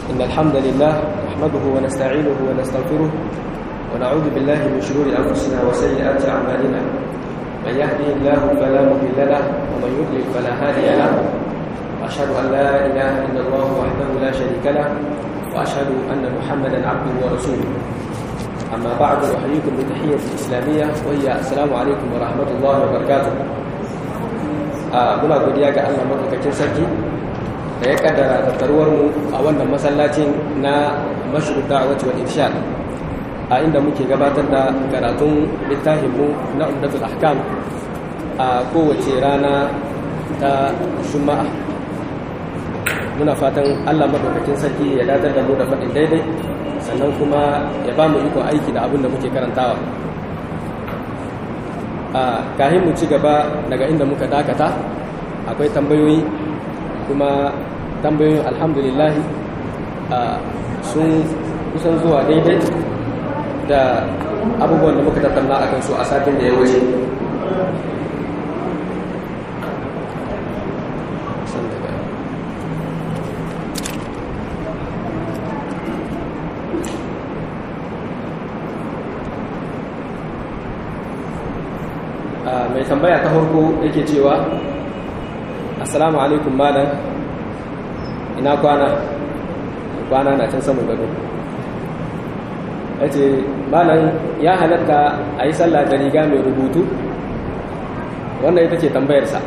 إن الحمد لله نحمده ونستعينه ونستغفره ونعوذ بالله من شرور أنفسنا وسيئات أعمالنا من يهده الله فلا مضل له ومن يضلل فلا هادي له وأشهد أن لا إله إلا الله وحده لا شريك له وأشهد أن محمدا عبده ورسوله أما بعد أحييكم بتحية إسلامية وهي السلام عليكم ورحمة الله وبركاته muna godiya ga Allah madaukakin sarki da ya kaddara tattaruwar mu a wannan masallacin na mashru da'wati wal irshad a inda muke gabatar da karatun littafin mu na umdatul ahkam a kowace rana ta juma'a muna fatan Allah madaukakin sarki ya dadar da mu da faɗin daidai sannan kuma ya ba mu iko aiki da abin da muke karantawa a kahin mu ci gaba daga inda muka dakata akwai tambayoyi kuma tambayoyin alhamdulillah sun kusan zuwa daidai da abubuwan da muka tattauna a kansu a satin da ya wuce mai tambaya ta farko yake cewa assalamu alaikum malam ina kwana kwana na can saman gado ya ce malam ya halatta a yi sallah da riga mai rubutu wannan ita ce tambayarsa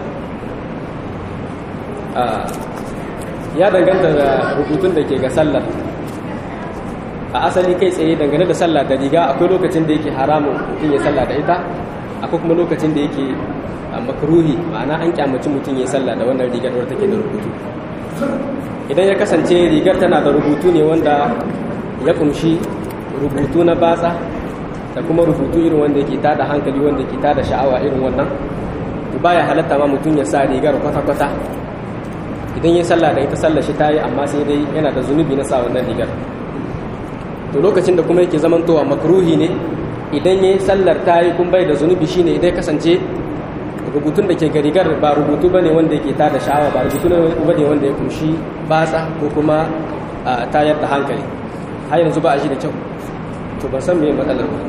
ya danganta da rubutun da ke ga sallar a asali kai tsaye dangane da sallah da riga akwai lokacin da yake haramun mutum ya sallah da ita akwai kuma lokacin da yake makruhi ma'ana an kyamaci mutum ya sallah da wannan rigar wadda take da rubutu idan ya kasance rigar tana da rubutu ne wanda ya kunshi rubutu na batsa da kuma rubutu irin wanda yake tada hankali wanda yake tada sha'awa irin wannan baya halatta ma mutum ya sa rigar kwata-kwata idan ya sallah da ita sallah shi ta yi amma sai dai yana da zunubi na sa wannan rigar to lokacin da kuma yake zamantowa makruhi ne idan ya yi sallar ta yi kun bai da zunubi shine idan kasance rubutun da ke garigar ba rubutu ba ne wanda yake tada sha'awa ba rubutu ba ne wanda ya kunshi batsa ko kuma tayar da hankali har yanzu ba a shi da kyau to ban san meye matsalar ba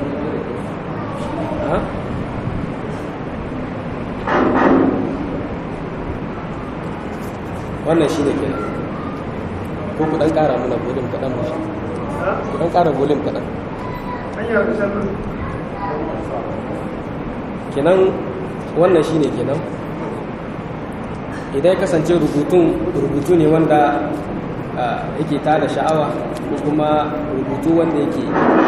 wannan shi ne kenan ko ku dan kara muna volume kaɗan mu ku dan kara volume kaɗan kenan wannan shine kenan idan ya kasance rubutun rubutu ne wanda yake tada sha'awa ko kuma rubutu wanda yake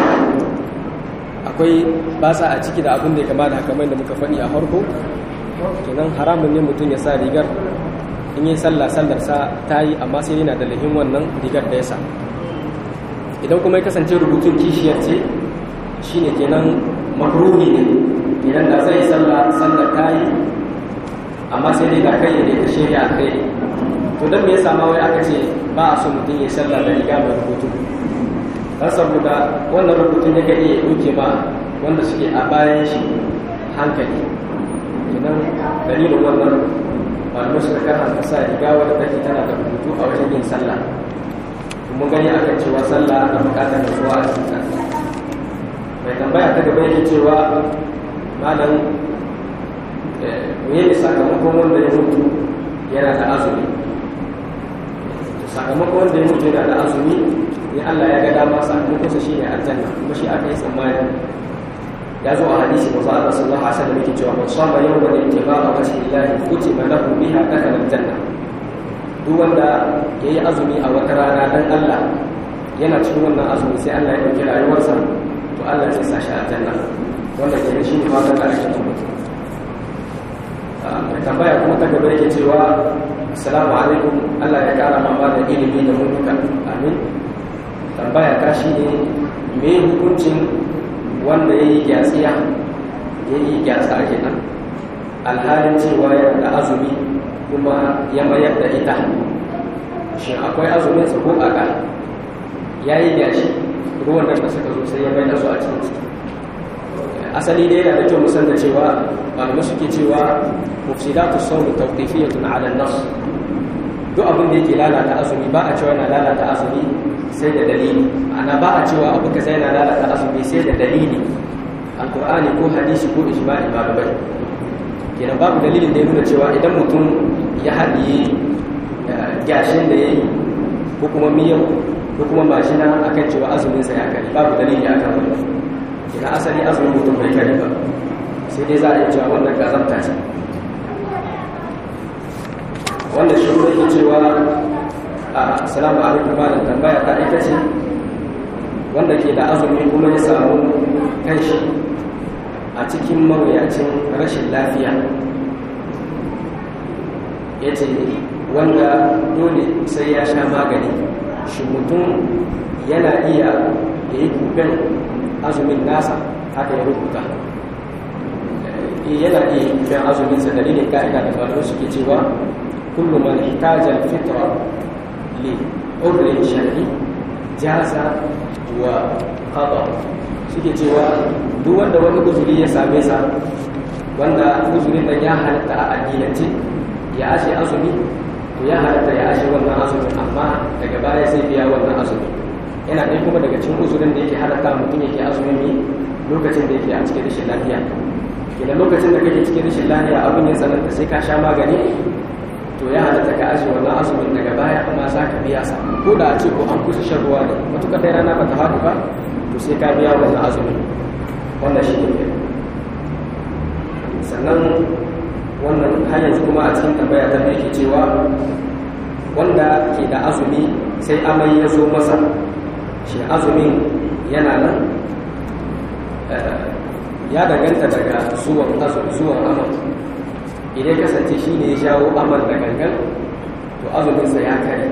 akwai basa a ciki da abin da ya kama da kamar da muka faɗi a farko kenan haramun ne mutum ya sa rigar in yi sallah sallar sa ta yi amma sai yana da lahin wannan rigar da ya sa idan kuma ya kasance rubutun kishiyar ce shine kenan makruhi ne idan da zai sallah sallar ta yi amma sai dai ga kai ne ta shirya a kai to don me yasa ma wai aka ce ba a so mutum ya sallah da riga mai rubutu dan saboda wannan rubutun yake iya duke ma wanda suke a bayan shi hankali idan dalilin wannan malamai suka karanta sa riga wadda take tana da rubutu a wajen yin sallah mun gani akan cewa sallah na bukatar nutsuwa a cikin mai tambaya ta gaba yake cewa malam me ne sakamakon wanda ya mutu yana da azumi sakamakon wanda ya mutu yana da azumi ne Allah ya ga dama sakamakon sa shine aljanna kuma shi aka yi tsammani ya zo a hadisi manzo Allah sallallahu alaihi wasallam yake cewa man sama yawman ittiba'a wajhi Allah kutiba lahu biha dakhala aljanna duk wanda yayi azumi a wata rana dan Allah yana cikin wannan azumi sai Allah ya dauki rayuwarsa to Allah zai sa shi aljanna wanda ke shi ne fatan da ake mutum mai tambaya kuma ta gaba yake cewa assalamu alaikum Allah ya kara mama da ilimi da mulka amin tambaya ta shi ne me hukuncin wanda ya yi gyatsiya ya yi gyatsa kenan alhalin cewa yana da azumi kuma ya mayar da ita shin akwai azumin sa ko aka ya yi gyashi ruwan da suka zo sai ya bai da su a cikin ciki asali dai yana da kyau musan da cewa malamai suke cewa mufsidatu sawmi tawqifiyatun ala an-nas duk abin da yake lalata azumi ba a cewa yana lalata azumi sai da dalili ana ba a cewa abu kaza yana lalata azumi sai da dalili alkur'ani ko hadisi ko ijma'i malamai kenan babu dalilin da ya nuna cewa idan mutum ya haɗiye gashin da ya yi ko kuma miyau ko kuma mashina akan cewa azuminsa ya kare babu dalili akan wani kenan asali azumin mutum bai kare ba sai dai za a yi cewa wannan gazamta ce wannan shi ne ke cewa assalamu alaikum malam tambaya ta ita ce wanda ke da azumi kuma ya samu kanshi a cikin mawuyacin rashin lafiya ya ce wanda dole sai ya sha magani shi mutum yana iya ya yi kuben azumin nasa haka ya rubuta yana iya kuben azuminsa dalilin ka'ida da faru suke cewa kullum man ihtaja al-fitra li udrin shar'i jaza wa qada suke cewa duk wanda wani uzuri ya same sa wanda uzurin nan ya halatta a addinance ya ashe azumi to ya halatta ya ashe wannan azumin amma daga baya sai biya wannan azumi yana ɗaya kuma daga cikin uzurin da yake halatta mutum yake azumin ne lokacin da yake a cikin rashin lafiya idan lokacin da kake cikin rashin lafiya abin ya tsananta sai ka sha magani to ya halatta ka ashe wannan azumin daga baya amma za ka biya sa ko da a ce ko an kusa shan ruwa ne matuƙar dai rana ba ta faɗi ba to sai ka biya wannan azumin wannan shi ne sannan wannan har yanzu kuma a cikin tambaya ta yake cewa wanda ke da azumi sai amai ya zo masa shi azumin yana nan ya danganta daga zuwan zuwan aman idan kasance shi ne ya jawo aman da gangan to azuminsa ya kare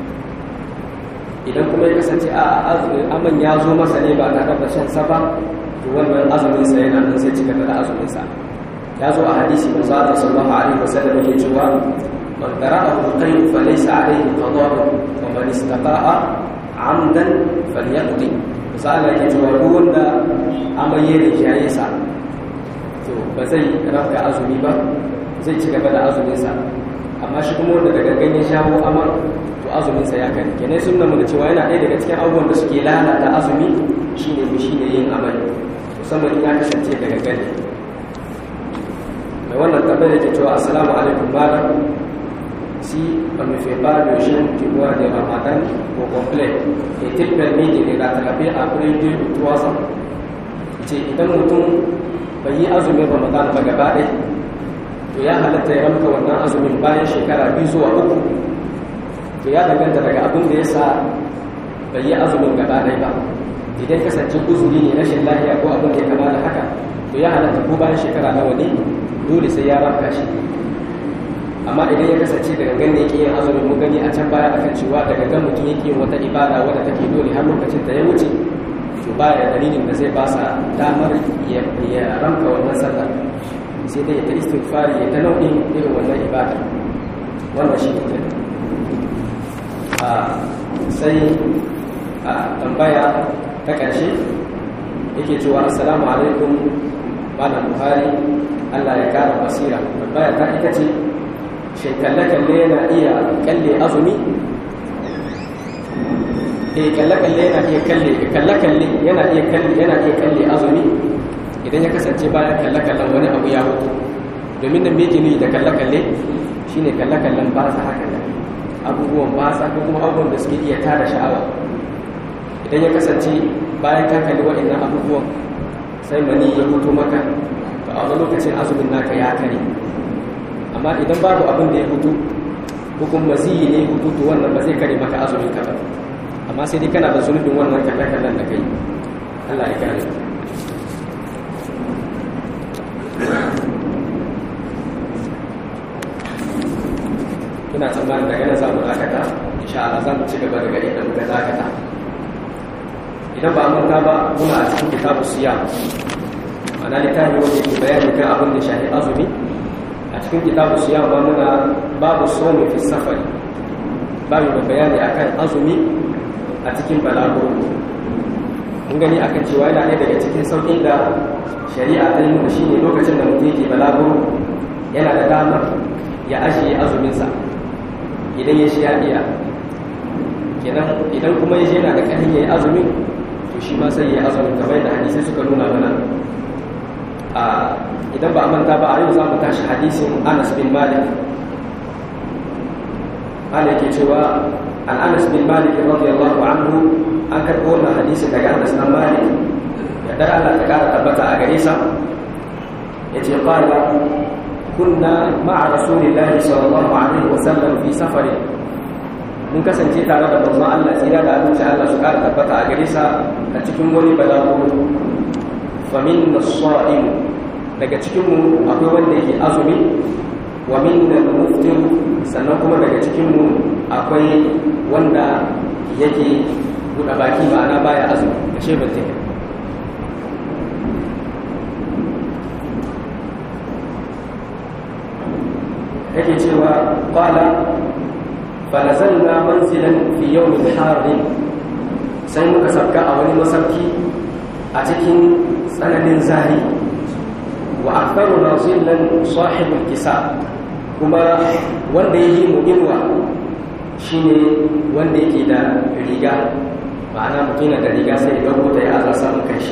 idan kuma ya kasance a aman ya zo masa ne ba tare da shan ba to wannan azuminsa yana nan sai cika da azuminsa ya zo a hadisi manzo Allah sallallahu alaihi wasallam yake cewa man qara'ahu qayl fa laysa alayhi qada'u wa man istaqa'a 'amdan falyaqdi misali yake cewa duk wanda amaye da yayi sa to ba zai rafka azumi ba zai ci gaba da azumin sa amma shi kuma wanda daga ganyen shawo amar to azumin sa ya kai kenan sunna mu da cewa yana ɗaya daga cikin abubuwan da suke lalata azumi shine shine yin amali musamman in ya kasance daga gani mai wannan tambayar yake cewa assalamu alaikum malam si on ne fait pas le jeûne du mois de Ramadan au complet est-il permis de les rattraper après deux ou trois ans ce idan mutum bai yi azumin Ramadan ba gaba ɗaya to ya halatta ya ramka wannan azumin bayan shekara biyu zuwa uku to ya danganta daga abin da ya sa bai yi azumin gaba ɗaya ba idan kasance uzuri ne rashin lafiya ko abin da ya kama da haka to ya halatta ko bayan shekara nawa ne dole sai ya ramka shi amma idan ya kasance da gangan ne yake yin azumin mun gani a can baya akan cewa da gangan mutum yake yin wata ibada wadda take dole har lokacin da ya wuce to baya da dalilin da zai basa damar ya ramka wannan sallar sai dai ya ta istighfari ya ta nau'in irin wannan ibada wannan shi ne a sai a tambaya ta ƙarshe yake cewa assalamu alaikum malam buhari allah ya kara basira tambaya ta ita ce shin kalle-kalle yana iya kalle azumi eh kalle-kalle yana iya kalle kalle-kalle yana iya kalle yana iya kalle azumi idan ya kasance bayan kalle-kallen wani abu ya mutu domin da meke ne da kalle-kalle shine kalle-kallen ba sa haka da abubuwan ba sa ko kuma abubuwan da suke iya tada sha'awa idan ya kasance bayan ka kalli waɗannan abubuwan sai mani ya mutu maka to a wani lokacin azumin naka ya kare amma idan babu abin da ya hutu hukun maziyi ne hutu to wannan ba zai kare maka azumin ka ba amma sai dai kana da zunubin wannan kalle-kallen da kai Allah ya kare ina tsammanin daga nan za mu dakata insha Allah za mu ci gaba daga inda muka dakata idan ba mun ba muna a cikin kitabu siya ana littafi wanda ke bayani kan abin da shahi azumi a cikin kitabu siya ba muna babu somi fi safari babu da bayani akan azumi a cikin balaguro mun gani akan cewa yana ɗaya daga cikin sauƙin da shari'a ta yi nuna shine lokacin da mutum yake balaguro yana da damar ya ajiye azuminsa idan ya shi ya iya idan kuma ya shi yana da ƙarfin ya yi azumin to shi ma sai ya yi azumin kamar da hadisai suka nuna mana a idan ba a manta ba a yau za mu tashi hadisin anas bin malik ana yake cewa an anas bin malik radiyallahu anhu an karɓo wannan hadisi daga anas bin malik ya dar Allah ta kara tabbata a gare sa yace qala kunna ma'a rasulillahi sallallahu alaihi wasallam fi safarin mun kasance tare da manzon Allah tsira da abinci Allah su kara tabbata a gare sa a cikin wani balaguro fa minna as-sa'im daga cikin mu akwai wanda yake azumi wa minna al-muftir sannan kuma daga cikin mu akwai wanda yake buɗe baki ma'ana baya azumi da shebin take yake cewa qala fanazalna manzilan fi yawmin harin sai muka sabka a wani masauki a cikin tsananin zari wa aktharuna zillan sahibul kisa kuma wanda yake mu inwa shine wanda yake da riga ma'ana mutum da riga sai ya dauko ta ya aza samun kanshi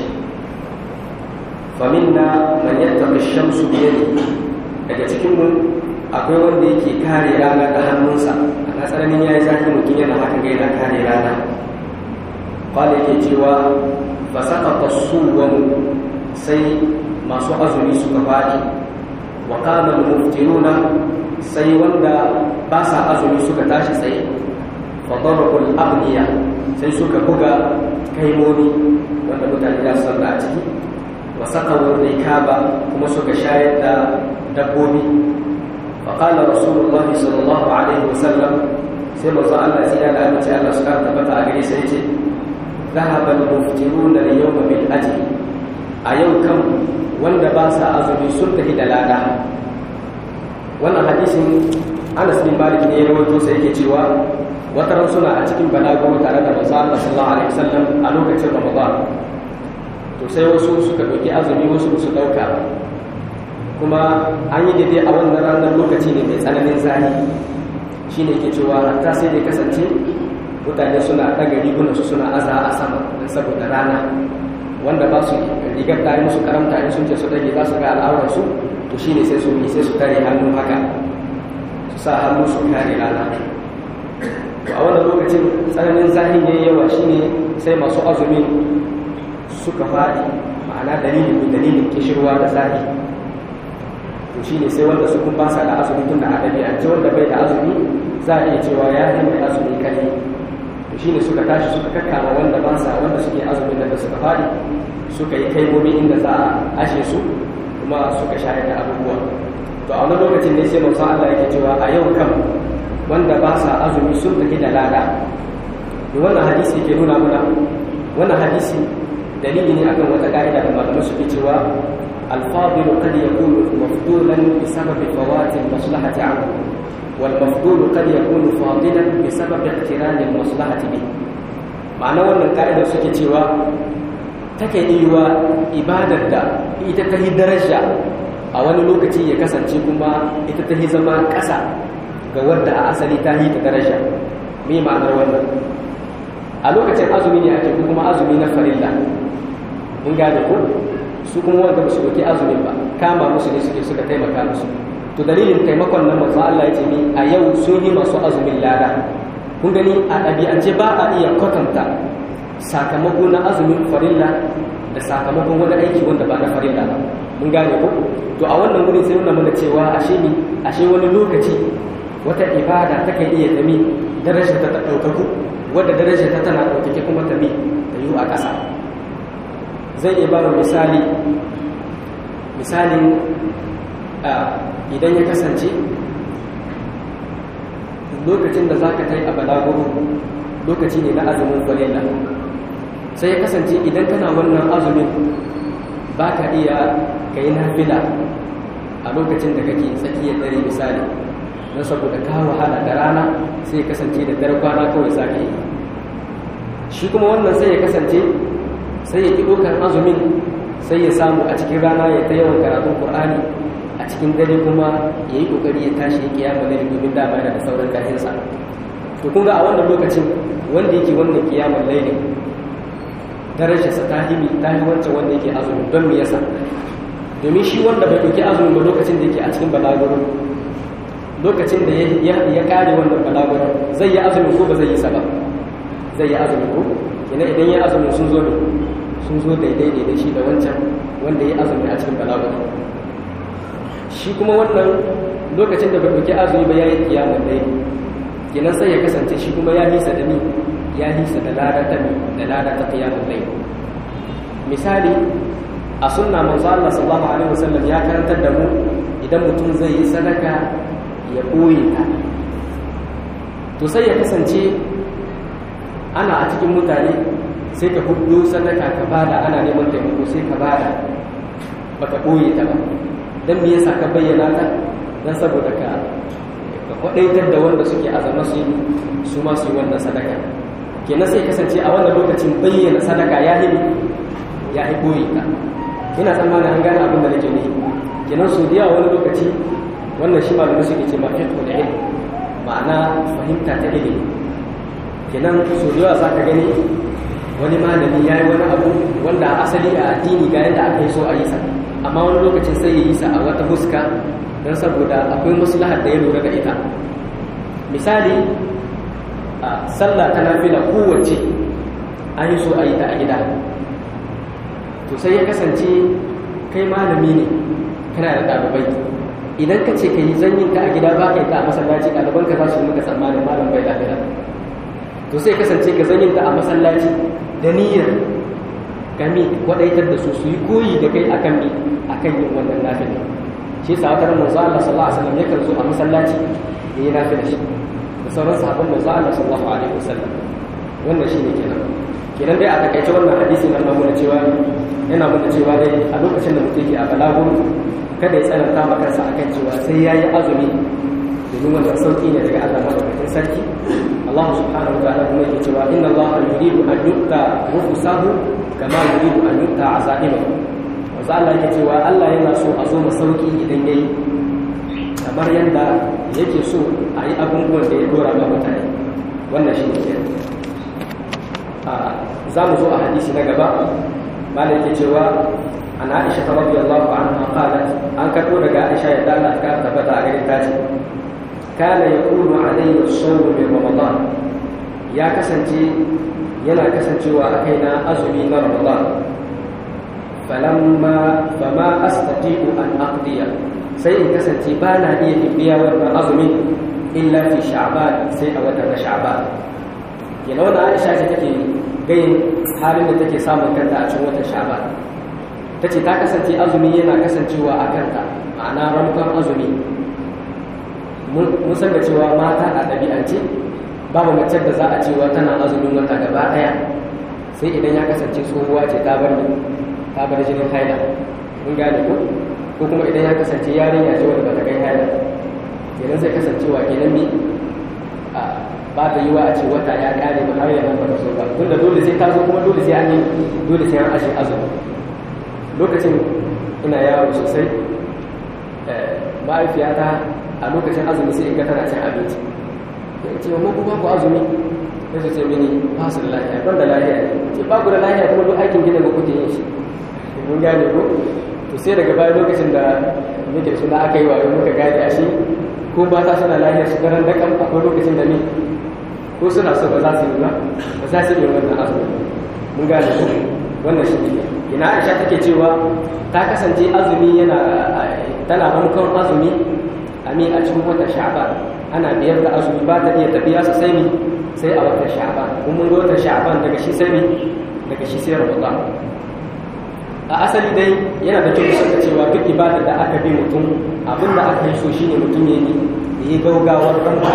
faminna man yattaqi shamsu bi daga cikin mu akwai wanda yake kare rana da hannunsa a tsananin ya yi zafi mutum yana haka ga yana kare rana kwallo yake cewa ba saka kasuwan sai masu azumi suka faɗi wa kamar muftiruna sai wanda ba sa azumi suka tashi tsaye fadarabul abniya sai suka buga kaimomi wanda mutane za su a ciki wa saka wurin kaba kuma suka shayar da dabbobi فقال رسول الله صلى الله عليه وسلم سيما الله سيادة أن الله سبحانه تبتع عليه سيتي ذهب المفترون اليوم بالأجل أيو كم وند باسا أزمي سلطه دلالا wannan hadisin Anas bin Malik ne ya rawaito sai yake cewa wata ran suna a cikin balaguro tare da manzo Allah sallallahu alaihi wasallam a lokacin Ramadan to sai wasu suka dauki azumi wasu su dauka kuma an yi daidai a wannan ranar lokaci ne mai tsananin zani shi ne ke cewa hatta sai dai kasance mutane suna ɗaga rigunansu suna aza a sama don saboda rana wanda ba su rigar tare musu karamta in sun ce su ɗage za su ga al'aurarsu to shi ne sai su yi sai su tare hannu haka su sa hannu su kare rana to a wannan lokacin tsananin zahin yayi yawa shine sai masu azumi suka faɗi ma'ana dalilin dalilin kishirwa da zahi to shi ne sai wanda su kun ba sa da azumi tun da adabi an ce wanda bai da azumi za a iya cewa ya yi mai azumi kare to shi ne suka tashi suka kakkama wanda ba sa wanda suke azumin da suka fadi suka yi kaimomi inda za a ashe su kuma suka shayar da abubuwa to a wani lokacin ne sai manzo Allah yake cewa a yau kam wanda ba sa azumi sun tafi da lada to wannan hadisi ke nuna mana wannan hadisi dalili ne akan wata ka'ida da malamai suke cewa الفاضل قد يكون مفضولا بسبب فوات المصلحة عنه والمفضول قد يكون فاضلا بسبب اقتران المصلحة به معنى wannan ka'ida suke cewa take yiwa ibadar da ita ta yi daraja a wani lokaci ya kasance kuma ita ta yi zama ƙasa ga wadda a asali ta yi ta daraja me ma'anar wannan a lokacin azumi ne ake kuma azumi na farilla mun gane ko su kuma wanda ba su doki azumin ba kama musu ne suke suka taimaka musu to dalilin taimakon nan manzo Allah ya ce ni a yau sun yi masu azumin lada kun gani a ɗabi'ance ba a iya kwatanta sakamako na azumin farilla da sakamakon wani aiki wanda ba na farilla ba mun gane ko to a wannan wurin sai nuna mana cewa ashe ni ashe wani lokaci wata ibada ta kan iya tami darajar ta ɗaukaku wadda darajar ta tana ɗaukake kuma ta mi ta yi a ƙasa zai iya ba misali misalin idan ya kasance lokacin da za ka kai a balaguro lokaci ne na azumin falilla sai ya kasance idan kana wannan azumin ba ka iya ka yi nafila a lokacin da kake tsakiyar dare misali don saboda ka wahala da rana sai ya kasance da dare kwana kawai za ka yi shi kuma wannan sai ya kasance sai ya ƙi ɗaukar azumin sai ya samu a cikin rana ya ta yawan karatun ƙur'ani a cikin dare kuma ya yi kokari ya tashi ya kiyama ne domin dama yana da sauran karfinsa to kun ga a wannan lokacin wanda yake wannan kiyamar laili darajarsa ta himi ta yi wancan wanda yake azumi don me yasa domin shi wanda bai ɗauki azumi ba lokacin da yake a cikin balaguro lokacin da ya kare wannan balaguro zai yi azumi ko ba zai yi sa ba zai yi azumi ko ina idan ya azumi sun zo ne sun zo daidai ne da shi da wancan wanda ya azumi a cikin balaguro shi kuma wannan lokacin da bai ɗauki azumi ba ya yi kiyamar laili kenan sai ya kasance shi kuma ya nisa da ni ya nisa da lada ta da lada ta qiyamul layl misali a sunna manzo Allah sallallahu alaihi wasallam ya karantar da mu idan mutum zai yi sadaka ya boye ta to sai ya kasance ana a cikin mutane sai ka hudu sadaka ka bada ana neman taimako sai ka bada baka boye ta ba dan me yasa ka bayyana ta dan saboda ka ka kwadaitar da wanda suke azama su su ma su yi wannan sadaka kenan sai kasance a wannan lokacin bayyana sadaka ya yi ya yi koyi ta ina tsammanin an gane abin da nake nufi kenan su da wani lokaci wannan shi malamai suke ce ma fiqh da ilmi ma'ana fahimta ta ilimi kenan su da yawa za ka gani wani malami ya yi wani abu wanda a asali a addini ga yadda aka yi so a yi sa amma wani lokacin sai ya yi sa a wata huska don saboda akwai maslahar da ya lura da ita misali a sallah ta nafila kowace an yi so a yi ta a gida to sai ya kasance kai malami ne kana da ɗalibai idan ka ce ka yi zanyin ta a gida ba ka yi ta a masallaci ɗalibanka za su yi maka tsammanin malam bai lafiya to sai kasance ka zanyin ta a masallaci da niyyar gami waɗaitar da su su yi koyi da kai akan mi akan yin wannan nafila shi yasa wata ran manzo Allah sallallahu alaihi wasallam yakan zo a masallaci ya yi nafila shi da sauran sahabban manzo Allah sallallahu alaihi wasallam wannan shine kenan kenan dai a takaice wannan hadisi nan nuna cewa yana nuna cewa dai a lokacin da mutum yake a balagun kada ya tsananta ma kansa akan cewa sai yayi azumi domin wannan sauki ne daga Allah madaukakin sarki Allah subhanahu wa ta'ala kuma yake cewa inna Allah yuridu an yuqta rufusahu kama yuridu an yuqta azaimahu wanzu Allah yake cewa Allah yana so a zo masauki idan yayi kamar yadda yake so a yi abubuwan da ya dora ma mutane wannan shi ne kenan za mu zo a hadisi na gaba malai yake cewa an aisha ta rabbi Allah anha qalat an karbo daga aisha ya dala ta tabbata a gare ta ce kana yakunu alayhi as-sawm min ramadan ya kasance yana kasancewa a kaina azumi na ramadan falamma fama astati'u an aqdiya sai in kasance ba na iya bibiya wannan azumin illa fi sha'ban sai a watan sha'ban yana wani aisha ce take gayin halin da take samun kanta a cikin watan sha'ban ta ce ta kasance azumi yana kasancewa a kanta ma'ana ramukan azumi mun san da cewa mata a ɗabi'ance babu mace da za a cewa tana azumin wata gaba ɗaya sai idan ya kasance tsohuwa ce ta bar ta bar jinin haila mun gane ko ko kuma idan ya kasance yarinya ce wanda ba ta kai haila kenan zai kasancewa kenan ne ba ta yi wa a ce wata ya kare ba har yana ba so ba tunda dole sai ta zo kuma dole sai an yi dole sai an ashe azumi lokacin ina yawo sosai ma'aifiyata a lokacin azumi sai in ga tana cin abinci ya ce wa ku babu azumi ya ce mini ba su da lafiya ban da lafiya ce ba ku da lafiya kuma duk aikin gida ba kuke yin shi mun gane ko to sai daga baya lokacin da muke suna aka yi wa muka gane a shi ko ba ta suna lafiya su garan dakan akwai lokacin da ne ko suna so ba za su yi ba ba za su yi wannan azumi mun gane ko wannan shi ne ina aisha take cewa ta kasance azumi yana tana ramukan azumi a mi a cikin watan sha'ban ana biyar da azumi ba ta iya tafiya sosai ne sai a watan sha'ban kun mun ga watan sha'ban daga shi sai ne daga shi sai ramadan a asali dai yana da kyau saka cewa duk ibada da aka bi mutum abin da aka yi so shine mutum ya yi ya yi gaugawar ranka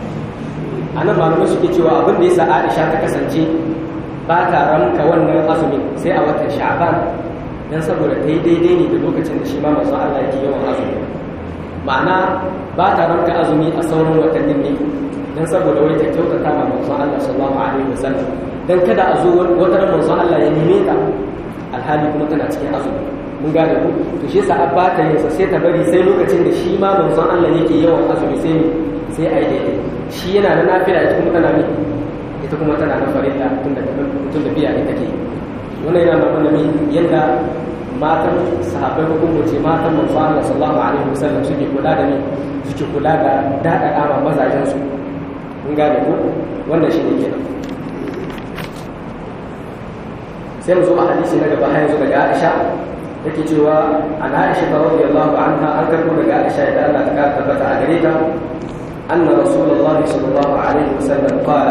a nan malamai suke cewa abin da ya sa aisha ta kasance ba ta ranka wannan azumin sai a watan sha'ban dan saboda ta yi daidai ne da lokacin da shi ma masu Allah yake yawan azumi ma'ana ba ta ranka azumi a sauran watannin ne dan saboda wai ta kyautata ma masu Allah sallallahu alaihi wasallam dan kada a zo wata ran masu Allah ya neme ta alhali kuma tana cikin azumi mun gane ku to shi yasa abba ta yin sa sai ta bari sai lokacin da shi ma manzon Allah yake yawan azumi sai sai ai daidai shi yana na nafila ita kuma tana mi ita kuma tana na farilla tun da tun da biya ne take wannan yana nuna mi yanda matan sahabbai ko kuma ce matan manzon Allah sallallahu alaihi wasallam suke kula da ni suke kula da dada kama mazajen su mun gane ku wannan shi ne kenan sai mu zo a hadisi na gaba har yanzu daga Aisha take cewa an Aisha radiyallahu anha an karbo daga Aisha da Allah ta kara tabbata a gare ta anna rasulullahi sallallahu alaihi wasallam qala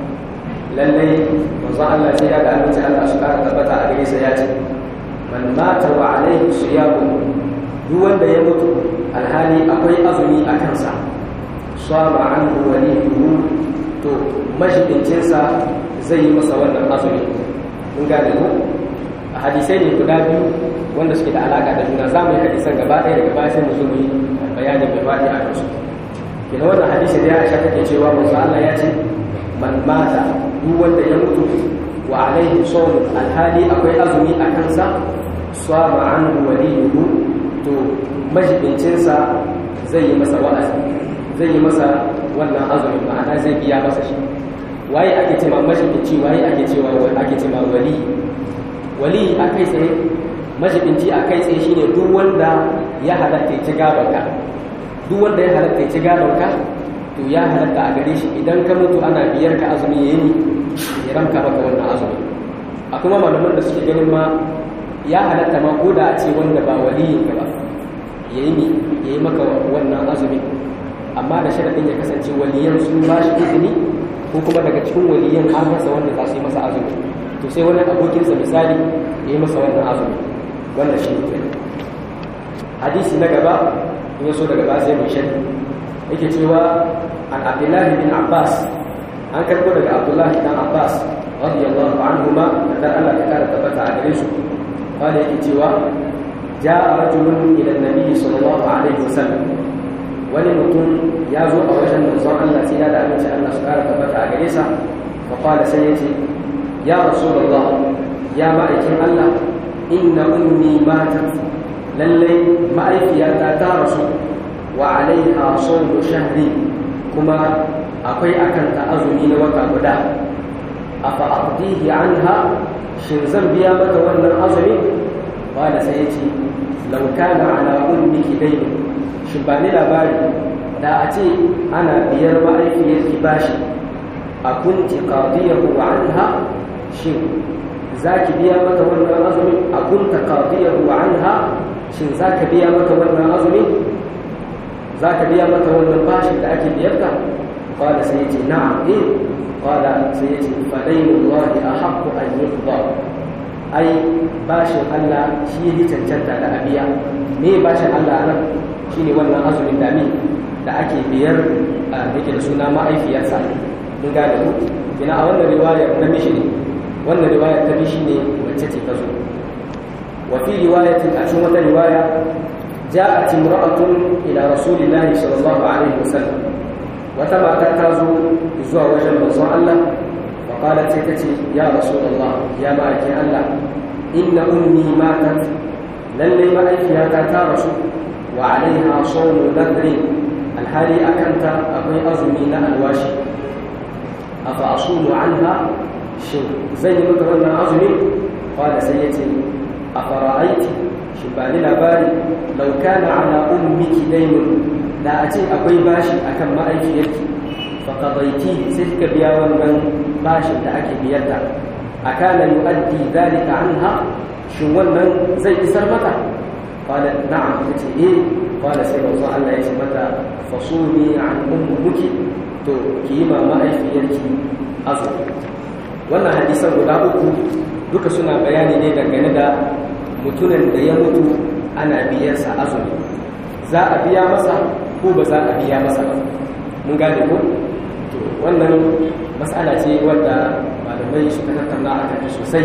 lallai manzo Allah sai ya ga aminci Allah su kara tabbata a gare sa ya ce man mata wa alaihi siyamu duk wanda ya mutu alhali akwai azumi a kansa sama anhu waliyuhu to mashidincinsa zai yi masa wannan azumi kun gane ku a hadisai ne guda biyu wanda suke da alaka da juna za mu yi hadisan gaba ɗaya daga baya sai mu zo mu yi bayani mai faɗi a kansu kina wannan hadisi da ya aisha take cewa manzo Allah ya ce man mata duk wanda ya mutu wa alaihi sawm alhali akwai azumi a kansa sama anhu waliyuhu to majibincinsa zai yi masa wa'azi zai yi masa wannan azumi ma'ana zai biya masa shi waye ake cewa majibinci waye ake cewa ake cewa wali wali a kai tsaye majibinci a kai tsaye shine duk wanda ya halatta ya ci gabanka duk wanda ya halatta ya ci gabanka to ya halatta a gare shi idan ka mutu ana biyar ka azumi ya yi ya ramka maka wannan azumi a kuma malaman da suke ganin ma ya halatta ma ko da a ce wanda ba waliyin ka ba ya yi ya yi maka wannan azumi amma da sharaɗin ya kasance waliyan sun ba shi izini ko kuma daga cikin waliyan an masa wanda za su yi masa azumi to sai wani abokinsa misali ya yi masa wannan azumi wannan shi ne hadisi na gaba in ya so daga ba sai mai shari yake cewa an abdullahi bin abbas an karɓo daga abdullahi dan abbas radiyallahu anhuma da Allah ta kara tabbata a gare su wanda yake cewa ja'a rajulun ila nabi sallallahu alaihi wasallam wani mutum ya zo a wajen manzon Allah sai ya da aminci Allah su kara tabbata a gare sa fa qala sai yace ya rasulullah ya ma'aikin Allah inna ummi matat lallai ma'aikiyata ta rasu wa alaiha sawmu shahri kuma akwai akan ta azumi na wata guda afa aqdihi anha shin zan biya mata wannan azumi qala sai yace law kana ala ummiki dayn shin ba ni labari da a ce ana biyar ma'aikiyarki bashi a kunti qadiyahu anha shin zaki biya mata wannan azumi a kunta qadiyahu anha shin zaka biya mata wannan azumi zaka biya mata wannan bashin da ake biyarta qala sai yace na'am eh qala sai yace fa daynullahi ahaqqu an yuqda ai bashin Allah shi yake cancanta da abiya me bashin Allah nan shine wannan azumin dami da ake biyar a yake da suna ma'aifiyarsa mun gane ku ina a wannan riwayar na mishi ne wannan riwayar ta mishi ne wacce ce ta zo wa fi riwayatin a cikin wata riwaya ja'at imra'atun ila rasulillahi sallallahu alaihi wasallam wata mata ta zo zuwa wajen manzon Allah wa qalat sai ta ce ya rasulullah ya ma'aikin Allah inna ummi matat lalle ma'aifiyata ta rasu wa alaiha sawmu nadri alhali akanta akwai azumi na alwashi afa asumu anha shin zan yi maka wannan azumi qala sai yace afara'aiti shin ba ni labari law kana ala ummiki daynun da a ce akwai bashi akan ma'aikiyarki fa qadaiti sai ka biya wannan bashin da ake biyarta akana yu'addi dhalika anha shin wannan zai isar mata قالت نعم قلت ايه قال سيدنا الله الله يسي متى فصومي عن امك to ki yi mama aifiyarki azumi wannan hadisan guda uku duka suna bayani ne dangane da mutumin da ya mutu ana biyarsa azumi za a biya masa ko ba za a biya masa ba mun gane ko to wannan matsala ce wadda malamai suka tattauna a kan sosai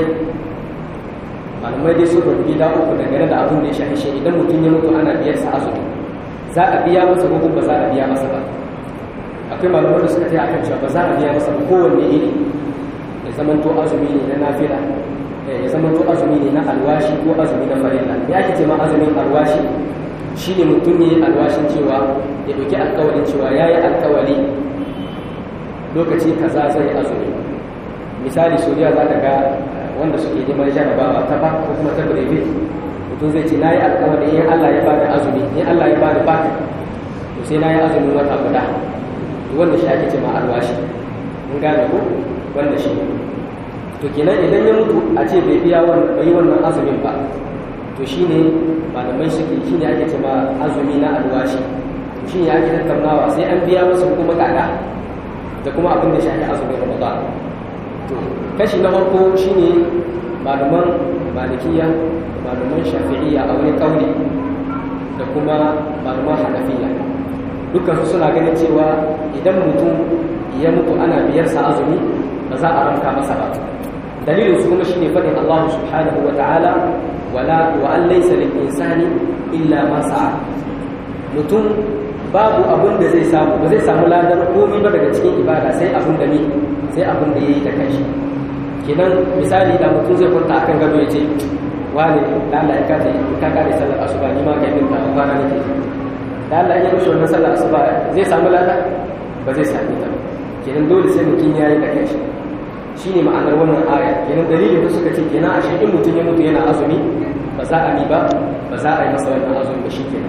malamai dai sun rubuta gida uku dangane da abin da ya shafi shi idan mutum ya mutu ana biyar sa azumi za a biya masa ko ba za a biya masa ba akwai malamai da suka taya akan cewa ba za a biya masa ba kowanne iri da zamanto azumi ne na nafila ya zamanto azumi ne na alwashi ko azumi na farilla ya ake ce ma azumin alwashi shi ne mutum ne alwashin cewa ya ɗauki alkawalin cewa ya yi alkawali lokaci kaza zai azumi misali sojiya za ka ga wanda suke neman jarabawa ta ba ko kuma ta birebe mutum zai ce na yi alkawali in allah ya bada azumi in allah ya bada baka to sai na yi azumin wata guda wanda shi ake ce ma alwashi mun gane ko wanda shi to kenan idan ya mutu a ce bai biya wannan bai wannan azumin ba to shine malamai suke shine ake cewa azumi na alwashi to shine ake tattaunawa sai an biya masa kuma kaka da kuma abin da shi ake azumin ramadan to kashi na farko shine malaman malikiya malaman shafi'iyya a wani kauli da kuma malaman hanafiya dukkan su suna ganin cewa idan mutum ya mutu ana biyarsa azumi ba za a ranka masa ba dalilin su kuma shine fadin Allah subhanahu wa ta'ala wala wa an laysa lil insani illa ma sa'a mutum babu abun da zai samu ba zai samu ladar komai ba daga cikin ibada sai abun da ne sai abun da yayi da kanshi kenan misali da mutum zai kwanta akan gado ya ce wani da Allah ya kace ka kare sallar asuba ni ma kai min ta kwana nake da Allah ya rushe wannan sallar asuba zai samu lada ba zai sami ta kenan dole sai mutum yayi da kanshi shi ne ma'anar wannan aya kenan dalilin da suka ce kenan a in mutum ya mutu yana azumi ba za a yi ba ba za a yi masa wannan azumi ba shi kenan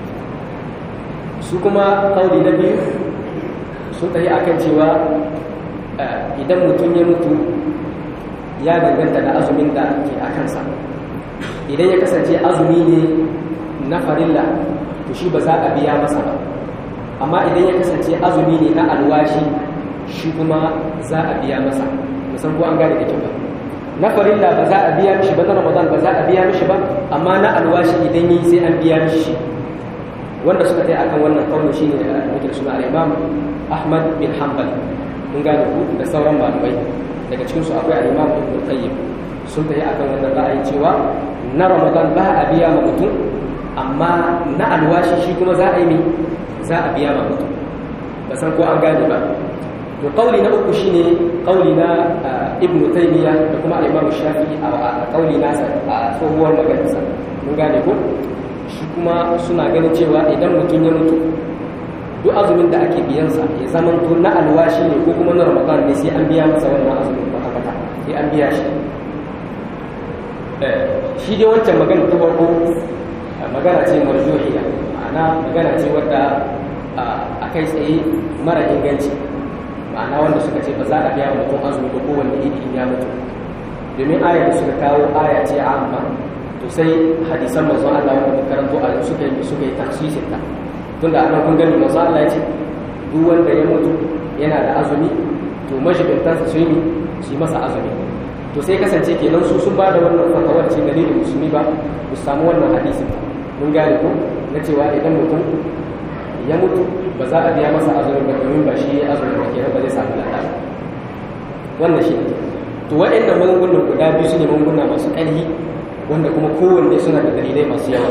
su kuma kauli na biyu sun tafi akan cewa idan mutum ya mutu ya danganta da azumin da ke a kansa idan ya kasance azumi ne na farilla to shi ba za a biya masa ba amma idan ya kasance azumi ne na alwashi shi kuma za a biya masa musan ko an gane da kyau ba na farilla ba za a biya mishi ba na ramadan ba za a biya mishi ba amma na alwashi idan yi sai an biya mishi wanda suka tai akan wannan kaunin shine da muke suna al-imam ahmad bin hanbal mun gane ku da sauran malamai daga cikin su akwai al-imam ibn qayyim sun tai akan wannan ra'ayi cewa na ramadan ba a biya ma mutum amma na alwashi shi kuma za a yi za a biya ma mutum ba san ko an gane ba to kauli na uku shine kauli na ibnu taymiya da kuma imam shafi'i a kauli nasa a tsohuwar maganarsa mun gane ko shi kuma suna ganin cewa idan mutum ya mutu duk azumin da ake biyansa ya zama to na alwashi ne ko kuma na ramadan ne sai an biya masa wannan azumin kwata kwata sai an biya shi shi dai wancan magana ta farko magana ce marjuhiya ma'ana magana ce wadda a kai tsaye mara inganci ma'ana wanda suka ce ba za a biya mutum azumi da kowanne idi in ya mutu domin ayar da suka kawo aya ce amma to sai hadisan manzon Allah wanda muka karanto a yau suka yi suka yi tafsirin ta tunda anan kun gani manzon Allah ya ce duk wanda ya mutu yana da azumi to majibintan su yi su yi masa azumi to sai kasance kenan su sun bada wannan fatawar ce dalilin musulmi ba ku samu wannan hadisi mun gane ko na cewa idan mutum ya mutu ba za a biya masa azumin ba domin ba shi ya azumin ba kenan ba zai samu lada wannan shi to waɗannan magungunan guda biyu su ne magunguna masu ƙarfi wanda kuma kowanne suna da dalilai masu yawa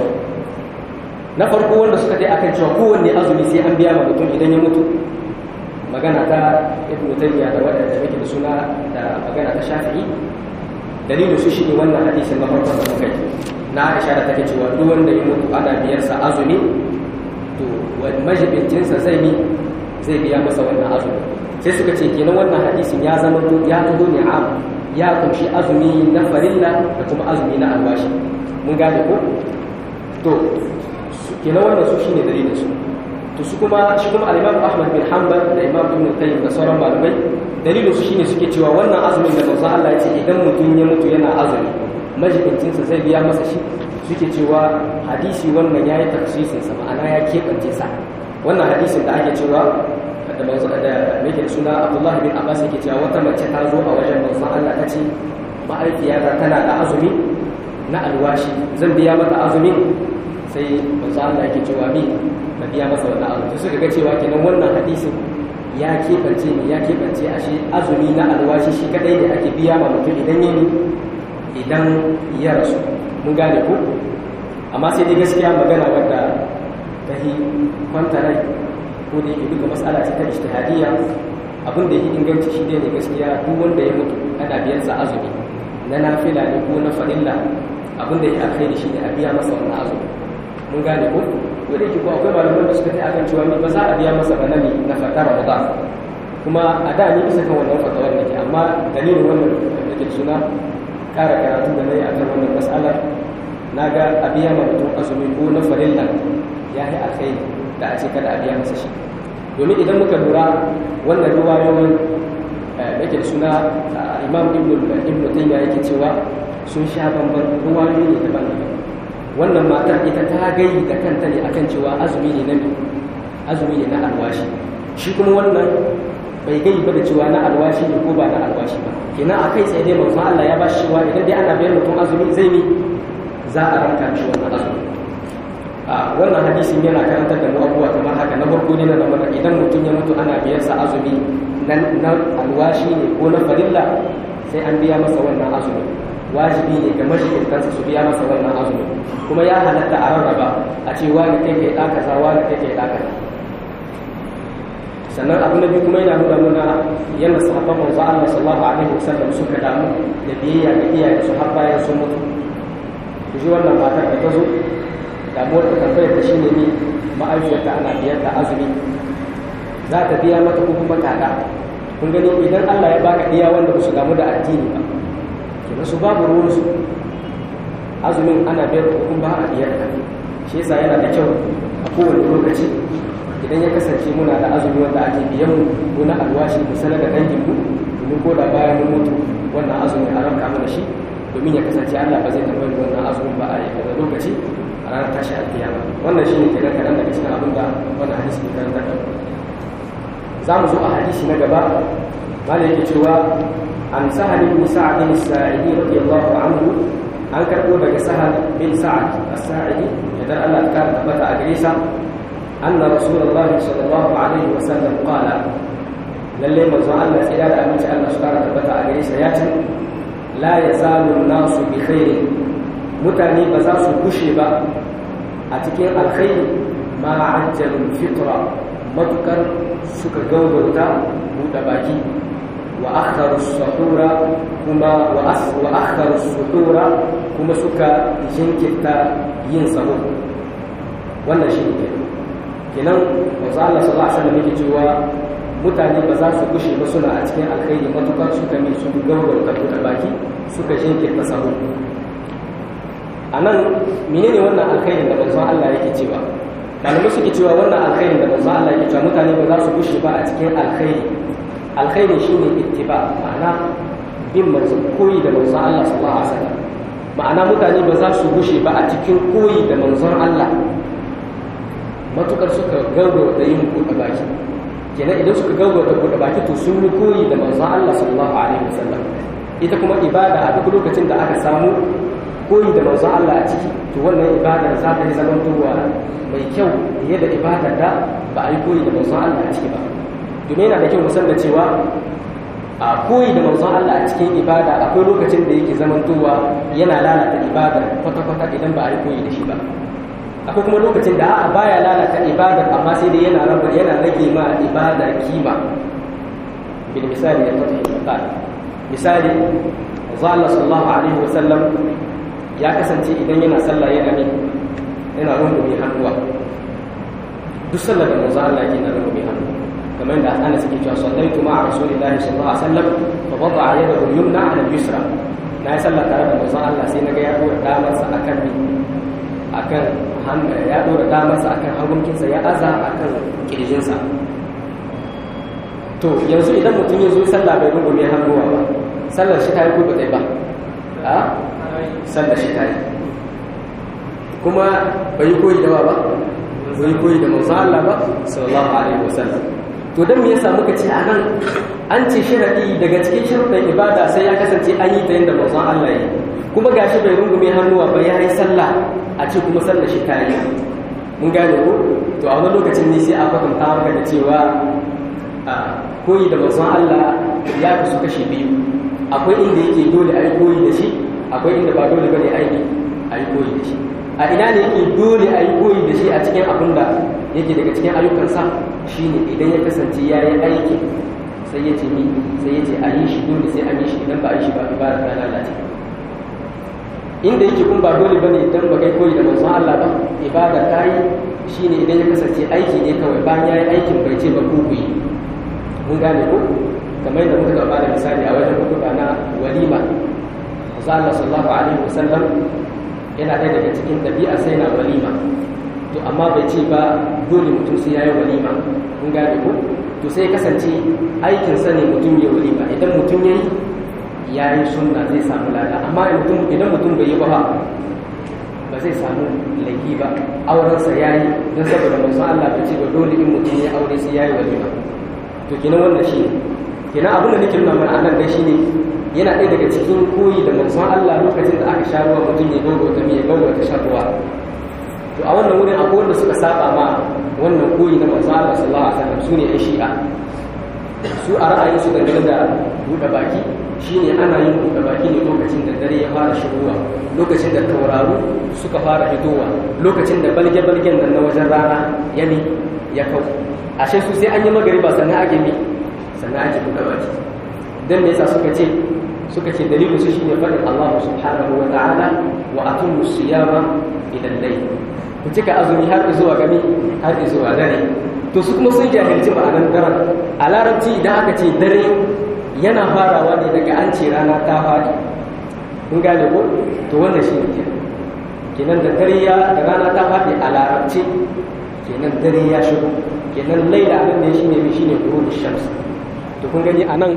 na farko wanda suka dai akan cewa kowanne azumi sai an biya ma mutum idan ya mutu magana ta ibnu taymiya da waɗanda muke da suna da magana ta shafi'i dalilin su shine wannan hadisin na farkon da muka yi na Aisha da take cewa duk wanda ya mutu ana biyarsa azumi to majibincinsa zai yi zai biya masa wannan azumi sai suka ce kenan wannan hadisin ya zama ya zo ne am ya kunshi azumi na farilla da kuma azumi na alwashi mun gane ko to kenan wannan su shine dalilin su to su kuma shi kuma al-Imam Ahmad bin Hanbal da Imam Ibn Qayyim da sauran malamai dalilin su shine suke cewa wannan azumin da manzon Allah ya ce idan mutum ya mutu yana azumi majibincinsa zai biya masa shi suke cewa hadisi wannan ya yi tafsirinsa ma'ana ya keɓance sa wannan hadisin da ake cewa da manzo da yake da suna abdullahi bin abbas yake cewa wata mace ta zo a wajen manzon allah ta ce ma'aikiyata tana da azumi na alwashi zan biya mata azumi sai manzo allah yake cewa mi na biya masa wannan azumi suka ga cewa kenan wannan hadisin ya keɓance ne ya keɓance ashe azumi na alwashi shi kadai ne ake biya ma mutum idan yi idan ya rasu mun gane ko amma sai dai gaskiya magana wadda ta yi kwanta rai ko da yake duka matsala ce ta ijtihadiyya abin da yake inganci shi ne gaskiya duk wanda ya mutu ana biyan sa azumi na nafila ne ko na farilla abin da ya alkhairi shi ne a biya masa wannan azumi mun gane ko ko da yake ko akwai malaman da suka ta akan cewa ni ba za a biya masa ba na ne na fata ramadan kuma a da ni bisa kan wannan fatawar nake amma dalilin wannan da ke suna kara karatu da nayi akan wannan mas'alar na ga a biya ma mutum azumi ko na farilla ya yi alkhairi da a ce kada a biya masa shi domin idan muka lura wannan ruwayoyin yake suna imam ibn taymiya yake cewa sun sha bamban ruwayoyi ne daban-daban wannan matar ita ta gayi da kanta ne akan cewa azumi ne na azumi ne na alwashi shi kuma wannan bai gai ba da cewa na alwashi ne ko ba na alwashi ba kenan akai sai dai manzon Allah ya ba shi cewa idan dai ana bayar mutum azumi zai ne za a ranka shi wannan azumi a wannan hadisin yana karantar da mu abubuwa kamar haka na farko ne na zama idan mutum ya mutu ana biyar sa azumi na alwashi ne ko na farilla sai an biya masa wannan azumi wajibi ne ga majikintansa su biya masa wannan azumi kuma ya halatta a rarraba a ce wani kai kai ɗaka za wani kai kai ɗaka sannan abu na biyu kuma yana nuna nuna yadda sahabban manzo Allah sallallahu alaihi wasallam suka damu da biyayya ga iyaye su har bayan sun mutu ku ji wannan matar da ta zo damuwar ta tambayar ta shine ne ma'aikata ana biyar da azumi za ta biya mata ko kuma kada kun gani idan Allah ya baka iya wanda ba su damu da addini ba kenan su babu ruwan su azumin ana biyar ko kuma ba a biyar da shi yasa yana da kyau a kowane lokaci idan ya kasance muna da azumi wanda ake biyan mu ko na alwashi mu sanar da dangin mu domin ko da bayan mun mutu wannan azumin a ranka mana shi domin ya kasance Allah ba zai tambayi wannan azumin ba a yi lokaci a ranar tashi alkiyama wannan shi ne kenan kaɗan daga cikin abin da wannan hadisi ke karanta da za mu zo a hadisi na gaba mala yake cewa an sahal bin sa'ad bin sa'idi radiyallahu anhu an karɓo daga sahal bin sa'ad as-sa'idi idan Allah ta tabbata a gare sa anna rasulullahi sallallahu alaihi wa sallam qala lalle manzo Allah tsira da aminci Allah su kara tabbata a gare sa ya ce la yazalu an-nasu bi khairin mutane ba za su kushe ba a cikin alkhairi ma ajjalul fitra matukar suka gaugauta buɗe baki wa akharu suhura kuma wa akharu suhura kuma suka jinkirta yin sahur wannan shi ne kenan manzo Allah sallallahu alaihi wasallam yake cewa mutane ba za su kushe ba suna a cikin alkhairi matukar suka ne su gaugauta buɗe baki suka jinkirta sahur a nan menene wannan alkhairin da manzon Allah yake cewa malamai suke cewa wannan alkhairin da manzon Allah yake cewa mutane ba za su gushe ba a cikin alkhairi alkhairi shine ittiba ma'ana bin manzon koyi da manzon Allah sallallahu alaihi wasallam ma'ana mutane ba za su gushe ba a cikin koyi da manzon Allah matukar suka gauro da yin buɗe baki kenan idan suka gauro da buɗe baki to sun yi koyi da manzon Allah sallallahu alaihi wasallam ita kuma ibada a duk lokacin da aka samu koyi da manzon Allah a ciki to wannan ibadar za ta yi zaman turwa mai kyau fiye da ibadar da ba a yi koyi da manzon Allah a ciki ba domin yana da kyau musan da cewa a koyi da manzon Allah a cikin ibada akwai lokacin da yake zaman turwa yana lalata ibadar kwata-kwata idan ba a yi koyi da shi ba akwai kuma lokacin da a'a baya lalata ibadar amma sai dai yana raba yana rage ma ibada kima bil misali ya fata misali Allah sallallahu alaihi wasallam ya kasance idan yana sallah yana ne yana rungume hannuwa duk sallar da manzo Allah yake na rungume hannu kamar da Anas yake cewa sallaitu ma'a rasulillahi sallallahu alaihi wasallam fa wada'a yadahu al-yumna 'ala al-yusra na yi sallah tare da manzo Allah sai naga ya dora damarsa akan ni akan hannu ya dora damarsa akan hagunkinsa ya aza akan kirjinsa to yanzu idan mutum ya zo sallah bai rungume hannuwa ba sallar shi ta yi ko ba ba a sallar shi ta yi kuma bai koyi da ba bai koyi da manzo Allah ba sallallahu alaihi wasallam to dan me yasa muka ce a nan an ce sharadi daga cikin sharuɗan ibada sai ya kasance an yi ta yadda manzo Allah yi kuma gashi bai rungume hannuwa ba ya yi sallah a ce kuma sallar shi ta yi mun gane ko to a wani lokacin ne sai a kwatanta maka da cewa koyi da manzo Allah ya kasu kashi biyu akwai inda yake dole a yi koyi da shi akwai inda ba dole bane aiki a yi koyi da shi a ina ne yake dole a yi koyi da shi a cikin abin da yake daga cikin ayyukansa shine idan ya kasance ya yi aiki sai ya ce ni sai ya ce a yi shi dole sai an yi shi idan ba a yi shi ba ibada ta lalace inda yake kun ba dole bane idan ba kai koyi da manzon Allah ba ibada ta yi shine idan ya kasance aiki ne kawai bayan ya yi aikin bai ce ba ku ku yi mun gane ko kamar yadda muka gaba da misali a wajen hutuba na walima manzon Allah sallallahu alaihi wasallam yana ɗaya daga cikin ɗabi'a sai na walima to amma bai ce ba dole mutum sai ya yi walima mun gane ko to sai kasance aikinsa ne mutum ya walima idan mutum ya yi ya yi sunna zai samu lada amma idan mutum bai yi ba ba zai samu laifi ba aurensa ya yi don saboda manzon Allah bai ce ba dole in mutum ya aure sai ya yi walima to kenan wannan shi ne kenan abin da nake nuna mana anan dai shine yana ɗaya daga cikin koyi da manzon Allah lokacin da aka sha ruwa mutum ya gaugauta mai ya gaugauta shan ruwa to a wannan wurin akwai wanda suka saba ma wannan koyi na manzon Allah sallallahu alaihi wasallam sune ɗan shi'a su a ra'ayin su dangane da buɗe baki shine ana yin buɗe baki ne lokacin da dare ya fara shigowa lokacin da tauraru suka fara fitowa lokacin da balge-balgen nan na wajen rana ya ne ya kau ashe su sai an yi magariba sannan ake mi sannan ake buɗe baki dan me yasa suka ce suka ce dalilin su shine faɗin Allah subhanahu wa ta'ala wa atumu siyama ila layl ku cika azumi har zuwa gami har zuwa dare to su kuma sun jahilci ma'anar daren a larabci idan aka ce dare yana farawa ne daga an ce rana ta faɗi kun gane ko to wannan shi ne kenan da dare ya da rana ta faɗi a larabci kenan dare ya shigo kenan laila nan ne shine mi shine gurubul shams to kun gani anan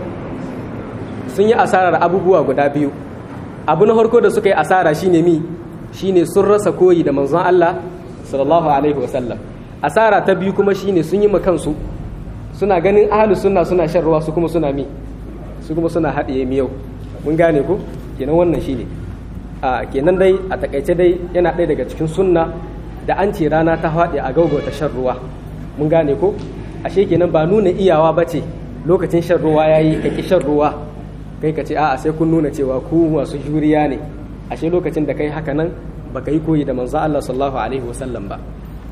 sun yi asarar abubuwa guda biyu abu na farko da suka yi asara shine mi shine sun rasa koyi da manzon Allah sallallahu alaihi wasallam asara ta biyu kuma shine sun yi ma kansu suna ganin ahlus sunna suna shan ruwa su kuma suna mi su kuma suna haɗiye miyau mun gane ko kenan wannan shine a kenan dai a takaice dai yana ɗaya daga cikin sunna da an ce rana ta faɗi a gaugauta shan ruwa mun gane ko ashe kenan ba nuna iyawa ba ce lokacin shan ruwa ya yi kaki shan ruwa kai ka ce a'a sai kun nuna cewa ku masu juriya ne ashe lokacin da kai haka nan baka yi koyi da manzo Allah sallallahu alaihi wasallam ba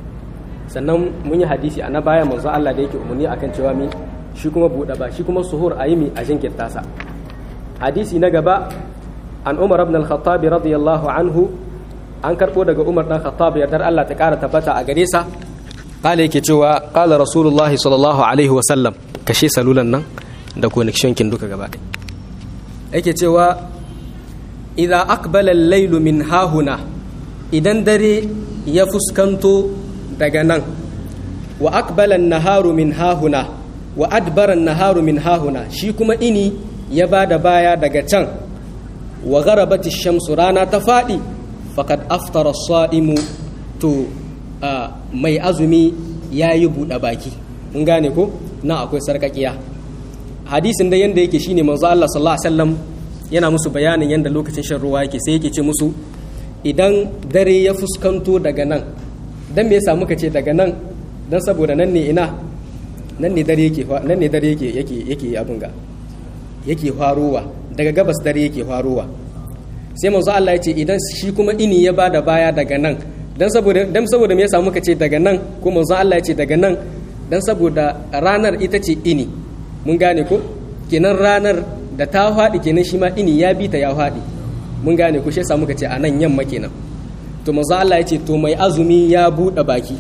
sannan mun yi hadisi a na baya manzo Allah da yake umarni akan cewa mi shi kuma buɗe ba shi kuma suhur a yi mi a jinkirta sa hadisi na gaba an umar ibn al-khattab radiyallahu anhu an karɓo daga umar dan khattab yardar Allah ta ƙara tabbata a gare sa kala yake cewa kala rasulullahi sallallahu alaihi wasallam kashe salulan nan da connection kin duka gaba ɗaya yake cewa idza aqbala al-laylu min hahuna idan dare ya fuskanto daga nan wa aqbala an-naharu min hahuna wa adbara an-naharu min hahuna shi kuma ini ya bada baya daga can wa gharabati shamsu rana ta fadi faqad aftara as-sa'imu to mai azumi yayi buɗe baki mun gane ko na akwai sarkakiya hadisin da yanda yake shine manzo Allah sallallahu alaihi wasallam yana musu bayanin yanda lokacin shan ruwa yake sai yake ce musu idan dare ya fuskanto daga nan dan me yasa muka ce daga nan dan saboda nan ne ina nan ne dare yake nan ne dare yake yake yake abin ga yake farowa daga gabas dare yake farowa sai manzo Allah ya ce idan shi kuma ini ya bada baya daga nan dan saboda dan saboda me yasa muka ce daga nan ko manzo Allah ya ce daga nan dan saboda ranar ita ce ini mun gane ko kenan ranar da ta faɗi kenan shi ma ini ya bi ta ya faɗi mun gane ko shi yasa muka ce a nan yamma kenan to manzo Allah ya ce to mai azumi ya buɗe baki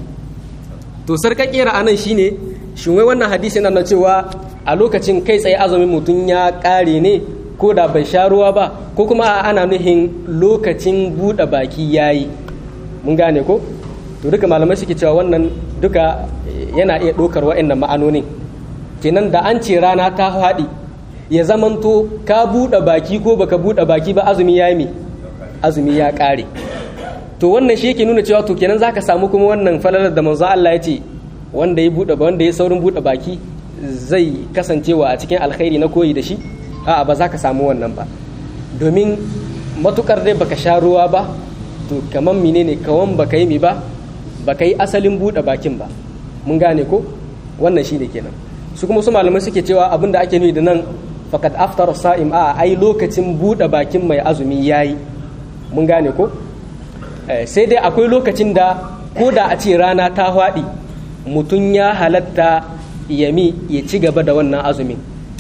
to sarkakiyar anan shine shin wai wannan hadisi na cewa a lokacin kai tsaye azumin mutum ya ƙare ne ko da bai sha ruwa ba ko kuma ana nuhin lokacin buɗe baki yayi mun gane ko to duka malamai suke cewa wannan duka yana iya ɗaukar wa'annan ma'anonin kenan da an ce rana ta faɗi ya zamanto ka buɗe baki ko baka buɗe baki ba azumi ya yi azumi ya ƙare to wannan shi yake nuna cewa to kenan zaka samu kuma wannan falalar da manzo Allah ya ce wanda ya buɗe wanda ya saurin buɗe baki zai kasancewa a cikin alkhairi na koyi da shi a'a ba za ka samu wannan ba domin matukar dai baka sha ruwa ba to kaman menene kawan baka yi mi ba baka yi asalin buɗe bakin ba mun gane ko wannan shi ne kenan su kuma su malamai suke cewa abin da ake nuni da nan fakat aftar sa'im a ai lokacin buɗe bakin mai azumi yayi mun gane ko sai dai akwai lokacin da ko da a ce rana ta haɗi mutum ya halatta yami ya ci gaba da wannan azumin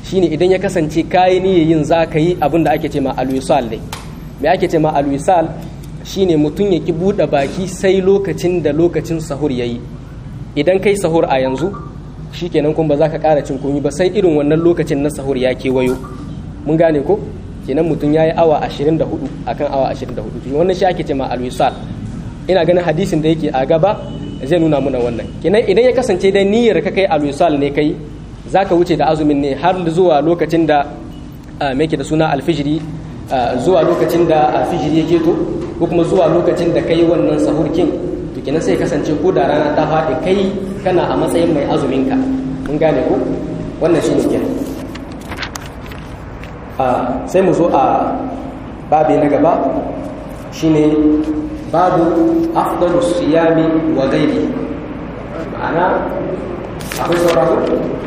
shine idan ya kasance kayi niyyar yin za ka yi abin da ake ce ma alwisal ne me ake ce ma alwisal shine mutum ya ki buɗe baki sai lokacin da lokacin sahur ya yi idan kai sahur a yanzu shikenan kuma ba za ka ƙara cin komi ba sai irin wannan lokacin na sahur ya kewayo mun gane ko kenan mutum ya yi awa 24 akan awa 24 wannan shi ake ce ma alwisal ina ganin hadisin da yake a gaba zai nuna muna wannan kenan idan ya kasance da niyyar ka kai alwisal ne kai za ka wuce da azumin ne har zuwa lokacin da mai da suna alfijiri zuwa lokacin da alfijiri ya keto ko kuma zuwa lokacin da kai wannan sahurkin to kenan sai kasance ko da rana ta faɗi kai kana a matsayin mai azumin ka mun gane ko wannan shine kenan sai mu zo a babi na gaba shine babu afdalu siyami wa ghairi ma'ana akwai sauraro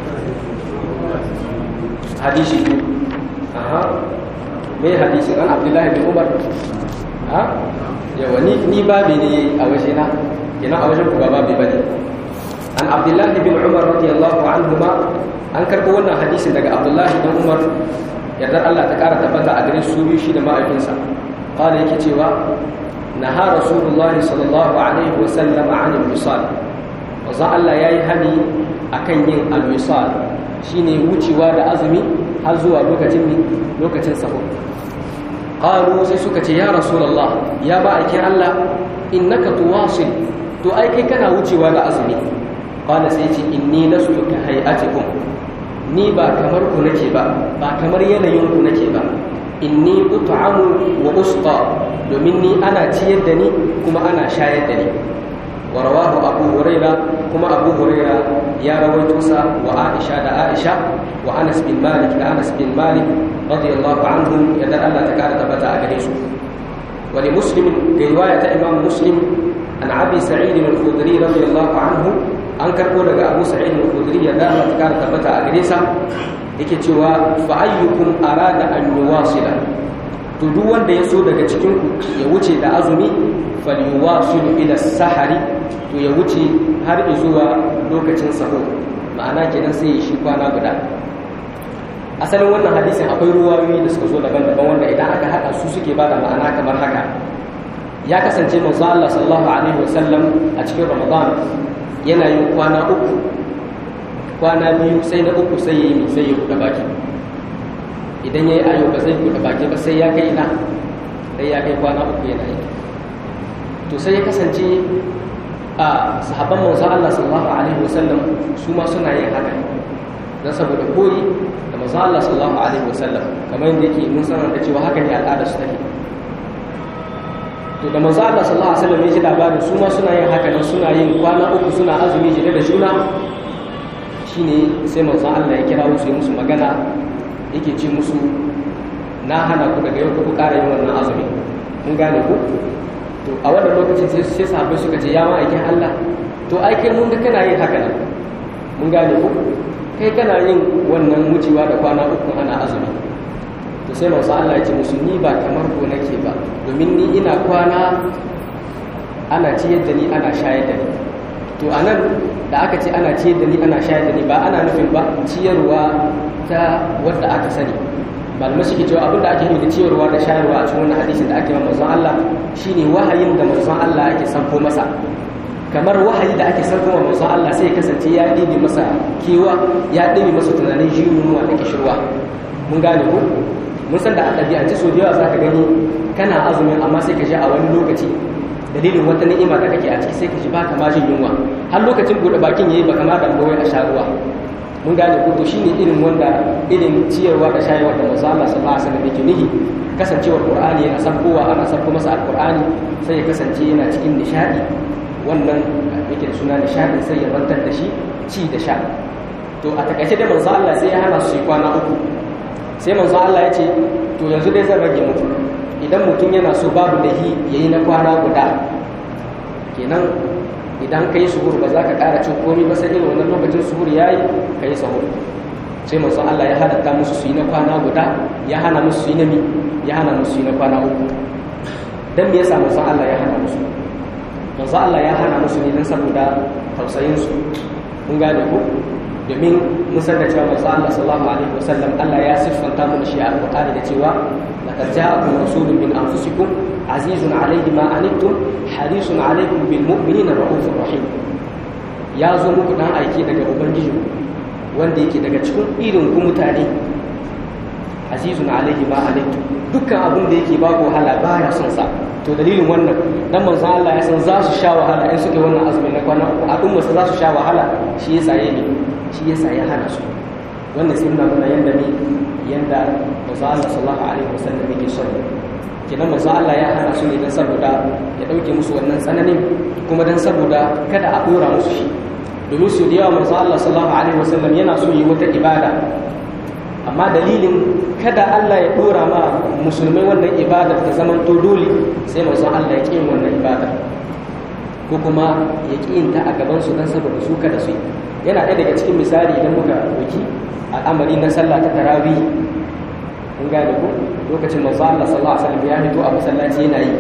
hadisi aha me hadisi an abdullahi bin umar ha yawa ni ni babi ne a waje na ina a wajen ku ba babi bane an abdullahi bin umar radiyallahu anhuma an karbo wannan hadisin daga abdullahi bin umar yardar Allah ta kara tabbata a gare su biyu shi da ma'aikinsa qala yake cewa naha rasulullahi sallallahu alaihi wa sallam an al-wisal wanzan Allah yayi hani akan yin al-wisal shine wucewa da azumi har zuwa lokacin lokacin sahur qalu sai suka ce ya rasulullah ya ba aikin Allah innaka tuwasil to ai kai kana wucewa da azumi qala sai ce inni lastu ka hay'atikum ni ba kamar ku nake ba ba kamar yanayin ku nake ba inni ut'amu wa usqa domin ni ana ciyar da ni kuma ana shayar da ni wa rawahu abu huraira kuma abu huraira ya rawaito sa wa aisha da aisha wa anas bin malik da anas bin malik radiyallahu anhum yadda Allah ta kara tabbata a gare su wa li muslim ga riwaya ta imam muslim an abi sa'id al-khudri radiyallahu anhu an karbo daga abu sa'id al-khudri yadda Allah ta kara tabbata a gare sa yake cewa fa ayyukum arada an yuwasila to duk wanda ya so daga cikin ku ya wuce da azumi falyuwasil ila sahari to ya wuce har zuwa lokacin sahur ma'ana kenan sai ya shi kwana guda asalin wannan hadisin akwai ruwayoyi da suka zo daban-daban wanda idan aka haɗa su suke bada ma'ana kamar haka ya kasance manzo Allah sallallahu alaihi wasallam a cikin Ramadan yana yin kwana uku kwana biyu sai na uku sai ya yi sai ya buɗe baki idan ya yi ayo ba zai buɗe baki ba sai ya kai ina sai ya kai kwana uku yana yi to sai ya kasance a sahabban manzo Allah sallallahu alaihi wasallam su ma suna yin haka dan saboda koyi da manzo Allah sallallahu alaihi wasallam kamar yadda yake mun sanar da cewa haka ne al'ada su take to da manzo Allah sallallahu alaihi wasallam ya ji labarin su ma suna yin haka nan suna yin kwana uku suna azumi jire da juna shine sai manzo Allah ya kira su musu magana yake ce musu na hana ku daga yau ku ƙara yin wannan azumi mun gane ku to a wannan lokacin sai sai sahabbai suka ce ya ma'aikin Allah to ai kai mun ga kana yin haka nan mun gane ku kai kana yin wannan wucewa da kwana uku ana azumi to sai manzo Allah ya ce musu ni ba kamar ko nake ba domin ni ina kwana ana ciyar da ni ana shayar da ni to anan da aka ce ana ciyar da ni ana shayar da ni ba ana nufin ba ciyarwa ta wadda aka sani malamai suke cewa abinda ake nufi da ciyarwa da shayarwa a cikin wannan hadisin da ake manzon Allah shine wahayin da manzon Allah ake sanko masa kamar wahayi da ake sanko wa manzon Allah sai ya kasance ya ɗibe masa kewa ya ɗibe masa tunanin jinuwa da kishirwa mun gane ko mun san da a ɗabi'ance so da yawa za ka gani kana azumin amma sai ka ji a wani lokaci dalilin wata ni'ima da kake a ciki sai ka ji baka ma jin yunwa har lokacin buɗe bakin yayi baka ma da a sha ruwa mun gane ko to shine irin wanda irin ciyarwa da shayarwa da manzo Allah sallallahu alaihi wasallam yake nihi kasancewar Qur'ani yana sabkowa ana sabko masa alqur'ani sai ya kasance yana cikin nishadi wannan yake da suna nishadi sai ya bantar da shi ci da sha to a takaice da manzo Allah sai ya hana su kwana uku sai manzo Allah ya ce to yanzu dai zan rage mutu idan mutum yana so babu lahi yayi na kwana guda kenan idan ka yi suhur ba za ka ƙara cin komi ba sai irin wannan lokacin suhur ya yi ka yi sahur sai manzon Allah ya halatta musu su yi na kwana guda ya hana musu su yi na mi ya hana musu su yi na kwana uku dan me yasa manzon Allah ya hana musu manzon Allah ya hana musu ne dan saboda tausayin su kun gane ko domin musan da cewa manzo Allah sallallahu alaihi wasallam Allah ya siffanta mu shi a Qur'ani da cewa laqad ja'akum rasulun min anfusikum azizun alayhi ma anittum harisun alaykum bil mu'minina raufur rahim ya zo muku dan aiki daga ubangiji wanda yake daga cikin irin ku mutane azizun alayhi ma anittum dukkan abin da yake babu wahala baya son sa to dalilin wannan dan manzo Allah ya san za su sha wahala in suke wannan azumin na kwana uku al'umma su za su sha wahala shi yasa ya ne shi yasa ya hana su wannan sai nuna mana yanda ne yanda manzo Allah sallallahu alaihi wasallam yake son kenan manzo Allah ya hana su ne dan saboda ya dauke musu wannan tsananin kuma dan saboda kada a dora musu shi domin su da yawa manzo Allah sallallahu alaihi wasallam yana so yi wata ibada amma dalilin kada Allah ya dora ma musulmai wannan ibadar ta zaman to dole sai manzo Allah ya kiyin wannan ibadar ko kuma ya kiyin ta a gaban su dan saboda su kada su yana ɗaya daga cikin misali idan muka doki al'amari na sallah ta tarawih kun gane ko lokacin manzo Allah sallallahu alaihi wasallam ya fito a masallaci yana yi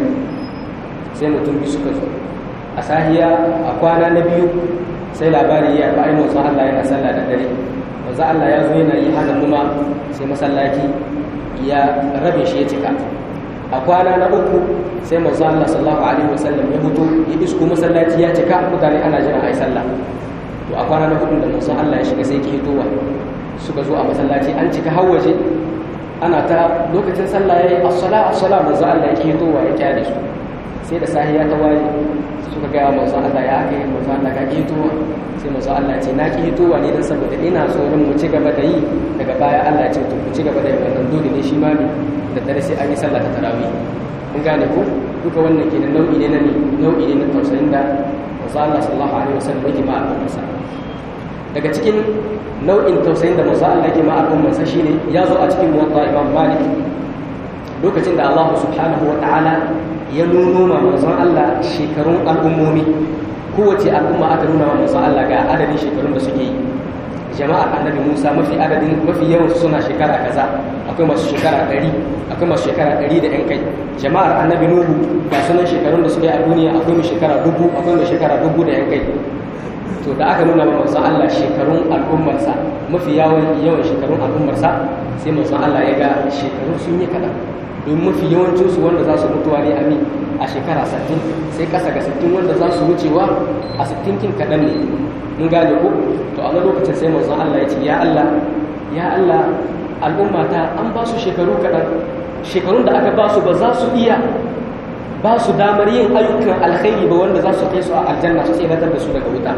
sai mutum biyu suka zo a sahiya a kwana na biyu sai labari ya ba ai manzo Allah yana sallah da dare manzo Allah ya zo yana yi haka kuma sai masallaci ya rabe shi ya cika a kwana na uku sai manzo Allah sallallahu alaihi wasallam ya fito ya isko masallaci ya cika mutane ana jira ai sallah to a kwana na hudu da manzo Allah ya shiga sai ke hitowa suka zo a masallaci an cika hawaje ana ta lokacin sallah yayi as-sala as-sala manzo Allah ya ke hitowa ya kyale su sai da sahiya ta waye suka ga manzo Allah ya aka yi manzo Allah ka hitowa sai manzo Allah ya ce na ki hitowa ne dan saboda ina tsoron mu ci gaba da yi daga baya Allah ya ce to ku ci gaba da yin wannan dole ne shi ma ne da dare sai an yi sallah ta tarawih kun gane ko duka wannan kenan nau'i ne na ne nau'i ne na tausayin da manzo Allah sallallahu alaihi wasallam yake ma al'ummarsa daga cikin nau'in tausayin da manzo Allah yake ma al'ummarsa shine ya zo a cikin muwatta Imam Malik lokacin da Allah subhanahu wa ta'ala ya nuno ma manzon Allah shekarun al'ummomi kowace al'umma aka nuna wa manzon Allah ga adadin shekarun da suke yi jama'ar annabi Musa mafi adadin mafi yawan suna shekara kaza akwai masu shekara ɗari akwai masu shekara ɗari da yan kai jama'ar annabi Nuhu ga sunan shekarun da suke a duniya akwai mai shekara dubu akwai mai shekara dubu da yan kai to da aka nuna wa manzon Allah shekarun al'ummarsa mafi yawan yawan shekarun al'ummarsa sai manzon Allah ya ga shekarun sun yi kaɗan domin mafi yawancinsu wanda za su mutuwa ne ami a shekara 60 sai kasa ga 60 wanda za su wucewa a 60 kin kaɗan ne mun gane ko to a lokacin sai manzon Allah ya ce ya Allah ya Allah al'umma ta an ba su shekaru kaɗan shekarun da aka ba su ba za su iya ba su damar yin ayyukan alkhairi ba wanda za su kai su a aljanna su tsiratar da su daga wuta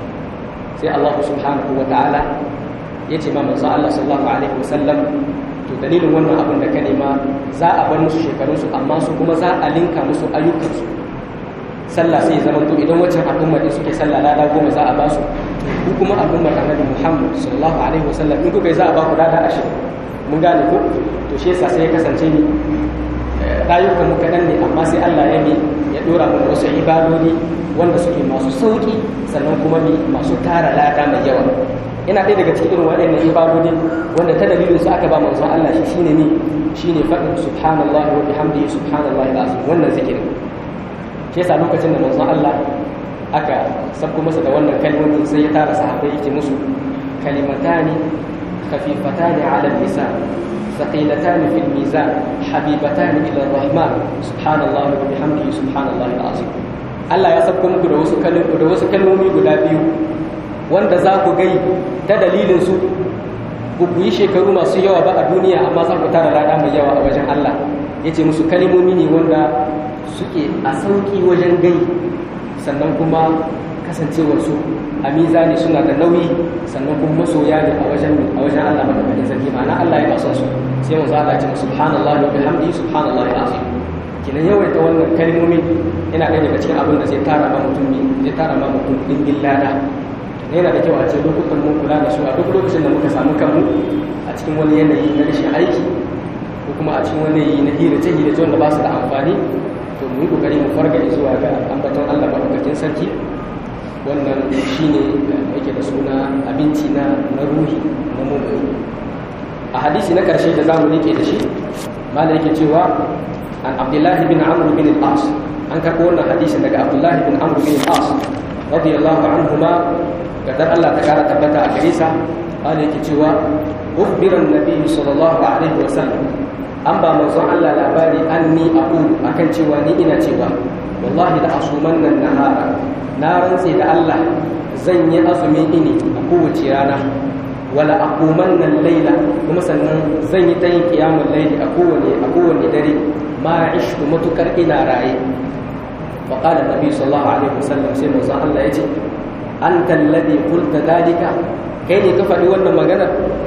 sai Allah subhanahu wa ta'ala ya ce ma manzon Allah sallallahu alaihi wasallam to dalilin wannan abin da ka nema za a bar musu shekarunsu amma su kuma za a linka musu ayyukansu sallah sai zama to idan waccan al'ummar din suke sallah lada goma za a ba su ku kuma al'ummar annabi Muhammad sallallahu alaihi wasallam in kuka yi za a ba ku lada ashirin mun gane ko to shi yasa sai ya kasance ni rayukan mu kaɗan ne amma sai Allah ya ne ya dora mana wasu ibadodi wanda suke masu sauki sannan kuma ne masu tara lada mai yawa ina ɗaya daga cikin irin waɗannan ibadodi wanda ta dalilin su aka ba manzon Allah shi shine ne shine faɗin subhanallahi wa bihamdihi subhanallahi alazim wannan zikirin shi yasa lokacin da manzon Allah aka sabko masa da wannan kalmomin sai ya tara sahabbai yake musu kalimatani khafifatani ala lisan ثقيلتان في الميزان حبيبتان إلى الرحمن سبحان الله وبحمده سبحان الله العظيم Allah ya sabko muku da wasu da wasu kalmomi guda biyu wanda za ku gai ta dalilin su ku yi shekaru masu yawa ba a duniya amma za ku tara lada mai yawa a wajen Allah yace musu kalmomi ne wanda suke a sauki wajen gai sannan kuma kasancewar su a mizani suna da nauyi sannan kuma masoya ne a wajen a wajen Allah madaukakin sarki ma'ana Allah ya son su sai mu zaka ce subhanallahi wa bihamdihi subhanallahi alazim kinan yawaita wannan kalmomi yana ɗaya daga cikin abin da zai tara ma mutum ne zai tara ma mutum dingin lada yana da kyau a ce lokutan mun kula da su a duk lokacin da muka samu kanmu a cikin wani yanayi na rashin aiki ko kuma a cikin wani yanayi na hirace hirace wanda ba su da amfani to mu yi kokari mu farga zuwa ga ambaton Allah madaukakin sarki wannan shine yake da suna abinci na na ruhi na mummuni a hadisi na karshe da zamu rike da shi malai yake cewa an abdullahi bin amr bin al-as an karɓo wannan hadisin daga abdullahi bin amr bin al-as radiyallahu anhuma kadar Allah ta kara tabbata a gare sa Allah yake cewa ukhbiran nabi sallallahu alaihi wa sallam an ba manzon Allah labari anni aqulu akan cewa ni ina cewa wallahi la asumanna nahara na rantse da Allah zan yi azumi ini a kowace rana wala aqumanna al-laila kuma sannan zan yi tayin qiyamul layli a kowane a kowane dare ma ishku matukar ina raye fa qala nabi sallallahu alaihi wasallam sai manzon Allah yace anta alladhi qulta dalika kai ne ka faɗi wannan magana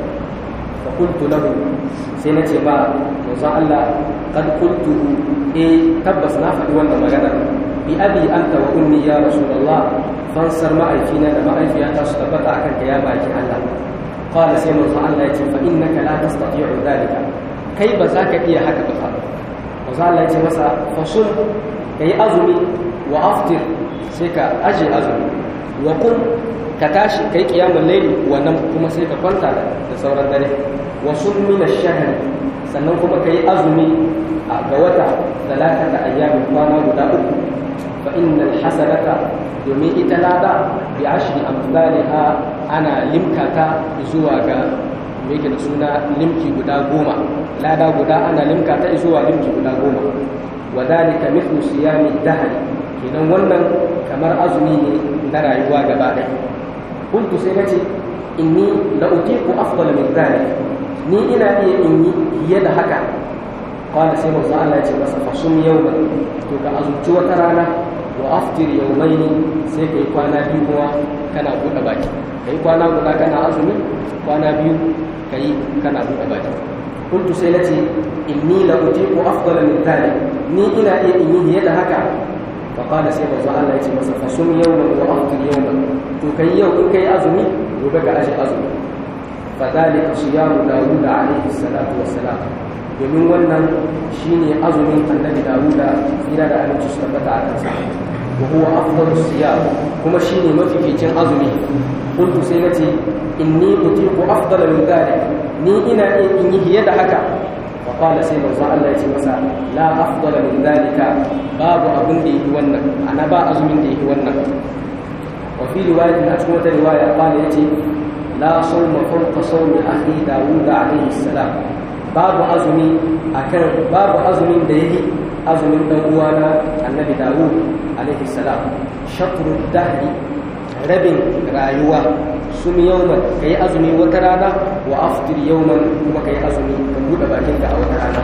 fa qultu lahu sai na ce ba manzon Allah kad qultu eh tabbas na faɗi wannan magana bi abi anta wa ummi ya rasulullah fansar ma'aifina da ma'aifiyata su tabbata akan ka ya baki Allah qala sai manzon Allah yace fa innaka la tastati'u dalika kai ba za ka iya haka ba fa manzon Allah yace masa fasul kai azumi wa aftir sai ka aje azumi wa kun ka tashi kai qiyamul layli wa nan kuma sai ka kwanta da sauran dare wa sun min ash-shahr sannan kuma kai azumi ga wata talatata ayyamin kwana guda uku fa innal hasanata domin ita lada bi ashri amsalha ana limkata zuwa ga me yake da suna limki guda goma lada guda ana limkata zuwa limki guda goma wa dalika mithlu siyami dahr kenan wannan kamar azumi ne na rayuwa gaba ɗaya kuntu sai nace inni la utiqu afdala min dhalik ni ina iya in yi fiye da haka qala sai manzo Allah ya ce masa fasum yawma to ka azumci wata rana wa aftir yawmaini sai kai kwana biyu kuma kana buɗe baki kai kwana guda kana azumi kwana biyu kai kana buɗe baki kuntu sai nace inni la utiqu afdala min dhalik ni ina iya in yi fiye da haka fa qala sai manzo Allah ya ce masa fasum yawman wa aftir yawman to kai yau in kai azumi gobe ka aje azumi fa dalika siyamu dawud alayhi salatu wassalam domin wannan shine azumin annabi dawuda tsira da aminci su tabbata a kansa wa huwa afdalu siyam kuma shine mafificin azumi kuntu sai nace inni utiqu afdala min dhalik ni ina iya in yi fiye da haka wa qala sai manzo Allah ya ce masa la afdala min dhalika babu abin da yake wannan ana ba azumin da yake wannan wa fi riwayatin a cikin wata riwaya qala yace la sawma fawqa sawmi akhi dawud alayhi salam babu azumi akan babu azumin da yake azumin dan uwana annabi dawud alaihi salam shakru dahri rabin rayuwa sum yawman kai azumi wata rana wa aftir yawman kuma kai azumi ka bude bakinka a wata rana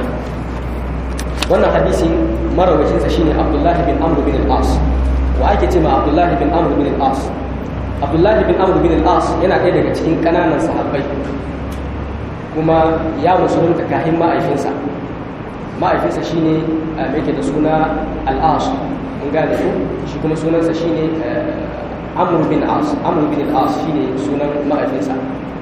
wannan hadisi marawacin sa shine abdullah bin amr bin al-as wa ake cewa abdullah bin amr bin al-as abdullah bin amr bin al-as yana ɗaya daga cikin kananan sahabbai kuma ya musulunta kahin ma'aifinsa ma'aifinsa shi ne mai da suna al'as in gane ku shi kuma sunansa shi ne amur bin as amur bin al'as shi ne sunan ma'aifinsa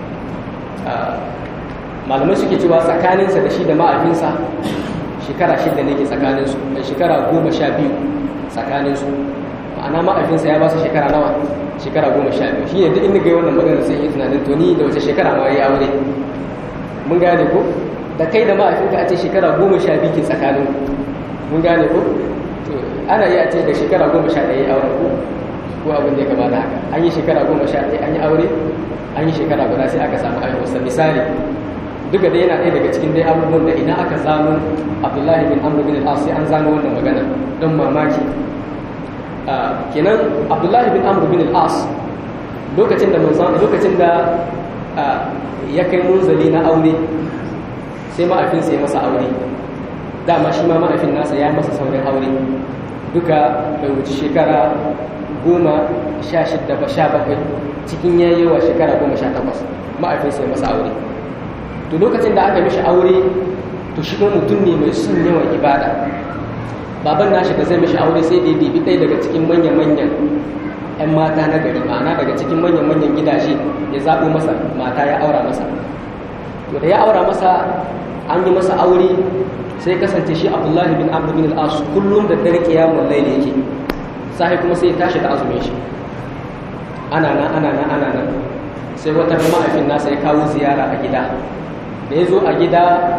malamai suke cewa tsakaninsa da shi da ma'aifinsa shekara shida ne ke tsakaninsu da shekara goma sha biyu tsakaninsu ma'ana ma'aifinsa ya ba su shekara nawa shekara goma sha biyu shi ne duk inda ga wannan magana sai yi tunanin to ni da wace shekara ma ya aure mun gane ko da kai da ma'aikinka a ce shekara goma sha biyu ke tsakanin mun gane ko to ana iya ce da shekara goma sha ɗaya aure ko ko abin da ya gabata haka an yi shekara goma sha ɗaya an yi aure an yi shekara guda sai aka samu aiwarsa misali duka dai yana ɗaya daga cikin dai abubuwan da idan aka zano abdullahi bin amr bin al sai an zano wannan magana don mamaki kenan abdullahi bin amr bin al lokacin da manzon lokacin da ya kai munzali na aure sai ma'aifinsa ya masa aure dama shi ma ma'aifin nasa ya masa saurin aure duka bai wuce shekara goma sha shidda ba sha bakwai cikin ya yi wa shekara goma sha takwas ma'aifinsa ya masa aure to lokacin da aka mishi aure to shi kuma mutum ne mai son yawan ibada baban nashi da zai mishi aure sai da ya bibi ɗaya daga cikin manya-manyan 'yan mata na gari ma'ana daga cikin manyan-manyan gidaje ya zaɓo masa mata ya aura masa to da ya aura masa an yi masa aure sai kasance shi abdullahi bin amr bin al-as kullum da dare kiyamun laili yake sai kuma sai ya tashi da azumin shi ana nan ana nan ana nan sai wata ma'aifin nasa ya kawo ziyara a gida da ya zo a gida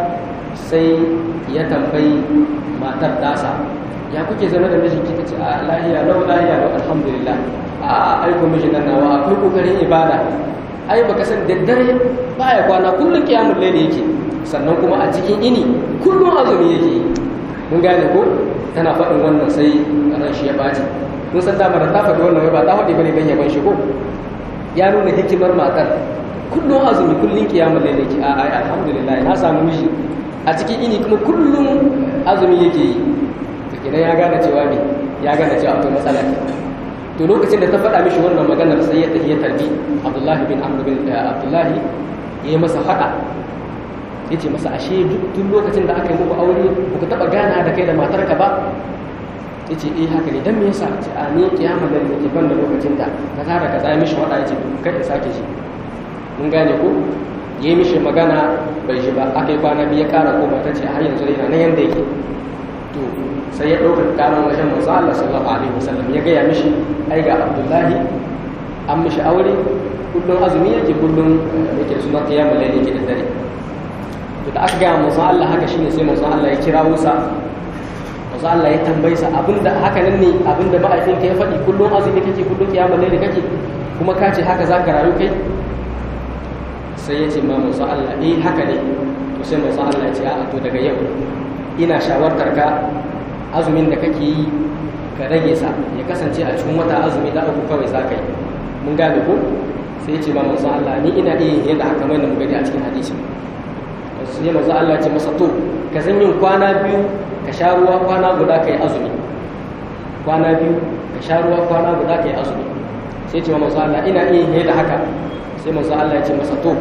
sai ya tambayi matar tasa ya kuke zama da mijinki ta ce a lahiya lau lahiya lau alhamdulillah a aiko mijin nan nawa akwai kokarin ibada ai baka san daddare baya kwana kullum kiyamul layli yake sannan kuma a cikin ini kullum azumi yake mun gane ko tana faɗin wannan sai ran shi ya baci mun san dama da ta faɗi wannan ba ta faɗi bane dan yaban shi ko ya nuna hikimar matar kullum azumi kullum kiyamul layli yake a ai alhamdulillah na samu miji a cikin ini kuma kullum azumi yake yi idan ya gane cewa ne ya gane cewa akwai matsala to lokacin da ta faɗa mishi wannan maganar sai ya tafi ya tarbi abdullahi bin amr bin abdullahi ya yi masa faɗa ya ce masa ashe duk lokacin da aka yi muku aure ba ku taɓa gana da kai da matarka ba ya ce eh haka ne don me yasa ce a ni kiyama da ke ban da lokacin da ka tara ka tsaye mishi faɗa ya ce kai ka sake shi mun gane ko ya yi mishi magana bai shi ba aka yi kwana biyu ya ƙara koma ta ce har yanzu yana nan yanda yake to sai ya ɗaukar ƙarar wajen manzo Allah sallallahu alaihi wasallam ya gaya mishi ai ga Abdullahi an mishi aure kullum azumi yake kullum yake suna qiyamul layl yake da dare to da aka gaya manzo Allah haka shine sai manzo Allah ya kira Musa manzo Allah ya tambaye sa abinda haka nan ne abinda ma'aikinka ya faɗi kullum azumi kake kullum qiyamul layl kake kuma ka ce haka zaka rayu kai sai ya ce ma manzo Allah eh haka ne to sai manzo Allah ya ce a to daga yau ina shawartar ka azumin da kake yi ka rage sa ya kasance a cikin wata azumi da uku kawai za ka yi mun gane ko sai ce ma manzo Allah ni ina iya yin da haka mai da gani a cikin hadisi sai manzo Allah ce masa to ka zan yin kwana biyu ka sha ruwa kwana guda kai azumi kwana biyu ka sha ruwa kwana guda kai azumi sai ce ma manzo Allah ina iya yin da haka sai manzo Allah ya ce masa to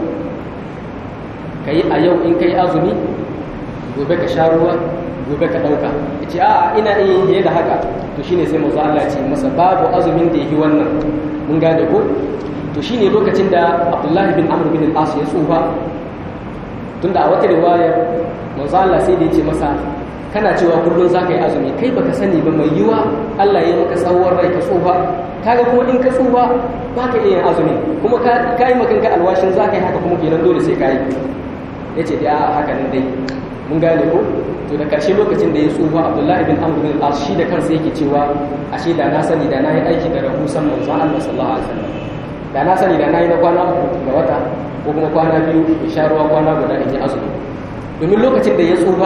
kai a yau in kai azumi gobe ka sha ruwa gobe ka ɗauka ya ce a ina iya yin da haka to shine sai manzo Allah ce masa babu azumin da yi wannan mun gane ko to shine lokacin da Abdullah bin Amr bin al-As ya tsufa tunda a wata riwaya manzo Allah sai da ya ce masa kana cewa kullun zaka yi azumi kai baka sani ba mai yiwa Allah ya maka tsawon rai ka tsufa kaga kuma in ka tsufa baka iya yin azumi kuma ka kai makanka alwashin zaka yi haka kuma kenan dole sai ka yi yace da haka nan dai mun gane ko to da ƙarshe lokacin da ya tsufa abdullahi bin amr bin al shi da kansa yake cewa ashe da na sani da na yi aiki da rahusan manzon Allah sallallahu alaihi wasallam da na sani da na yi na kwana uku ga wata ko kuma kwana biyu in sha ruwa kwana guda in yi azumi domin lokacin da ya tsufa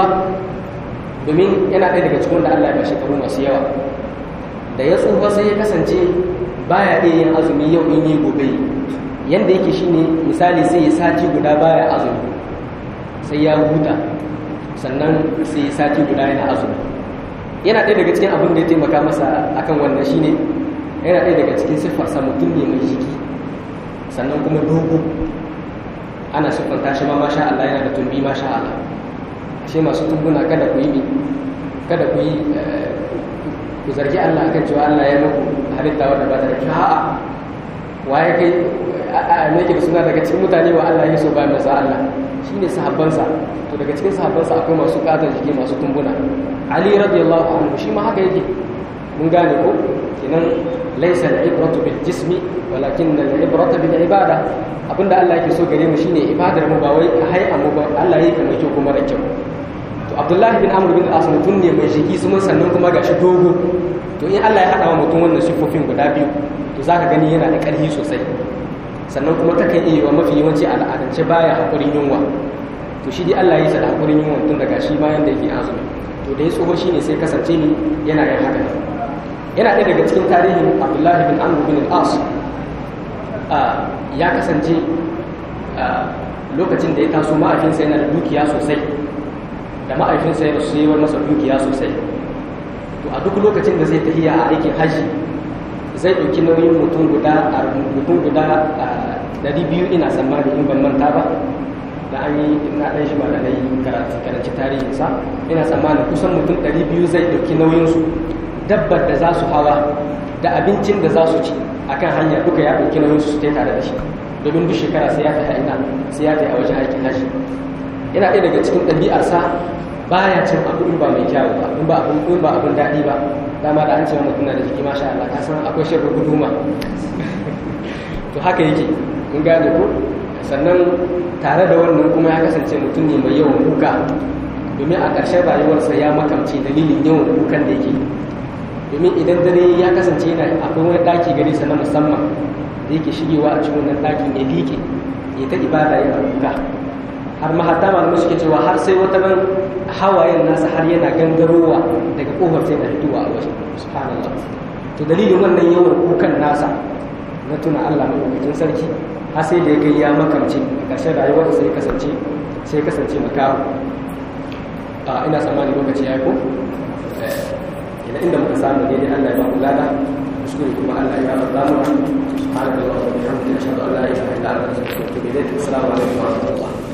domin yana ɗaya daga cikin da Allah ya ba shekaru masu yawa da ya tsufa sai ya kasance baya iya yin azumi yau in yi gobe yanda yake shine misali sai ya sati guda baya azumi sai ya huta sannan sai sati guda yana azumi yana ɗaya daga cikin abin da ya taimaka masa akan wannan shine yana ɗaya daga cikin siffarsa mutum ne mai jiki sannan kuma dogo ana siffanta shi ma masha Allah yana da tumbi masha Allah shi masu tumbuna kada ku yi kada ku yi ku zargi Allah akan cewa Allah ya muku halitta wadda ba da kyau a'a waye kai a ne ke suna daga cikin mutane wa Allah ya so ba masa Allah shine sahabbansa to daga cikin sahabbansa akwai masu katon jiki masu tumbuna Ali radiyallahu anhu shi ma haka yake mun gane ko kenan laysa al-ibratu bil jismi walakin al-ibratu bil ibada abinda Allah yake so gare mu shine ibadar mu ba wai hay'a mu ba Allah yake mai kyau kuma da kyau to Abdullahi bin Amr bin As mutum ne mai jiki su sannan kuma gashi dogo to in Allah ya hada wa mutum wannan sifofin guda biyu to zaka gani yana da ƙarfi sosai sannan kuma takan iya wa mafi yawanci al'adance baya hakurin yunwa to shi dai Allah ya sa da hakurin yunwa tun daga shi bayan da yake azumi to da ya tsoho shine sai kasance ni yana yin haka yana ɗaya daga cikin tarihin Abdullahi bin Amr bin al-As ya kasance lokacin da ya taso ma'aikinsa yana da dukiya sosai da ma'aikinsa ya rasu yi masa dukiya sosai to a duk lokacin da zai tafiya a aikin hajji zai ɗauki nauyin mutum guda a mutum guda ɗari biyu ina tsammani in ban manta ba da an yi na ɗan shi ba da yi karanci tarihinsa ina tsammani kusan mutum ɗari biyu zai ɗauki nauyinsu dabbar da za su hawa da abincin da za su ci akan hanya duka ya ɗauki nauyinsu su tare da shi domin duk shekara sai ya tafi ina sai ya tafi a wajen aikin hajji yana ɗaya daga cikin ɗabi'arsa baya cin abu in ba mai kyawu ba in ba abin in ba abin daɗi ba dama da an ce mutum na da jiki masha Allah ka san akwai shirin guduma to haka yake kun gane ko sannan tare da wannan kuma ya kasance mutum ne mai yawan kuka domin a ƙarshen rayuwarsa ya makamce dalilin yawan kukan da yake domin idan dare ya kasance yana akwai wani ɗaki gare sa na musamman da yake shigewa a cikin wannan ɗakin ya liƙe ya ta ibada yana kuka har mahata malamai suke cewa har sai wata nan hawayen nasa har yana gangarowa daga kofar sai da fitowa a waje subhanallah to dalilin wannan yawan kukan nasa na tuna Allah mai sarki har sai da ya kai ya makamce a ƙarshen rayuwarsa sai kasance sai kasance makaho a ina tsammani lokaci ya yi ko ina inda muka samu daidai Allah ya ba mu lada kuskure kuma Allah ya ba mu subhanallahi wa bihamdihi ashhadu an la ilaha illa anta astaghfiruka wa atubu ilayk assalamu alaikum wa rahmatullah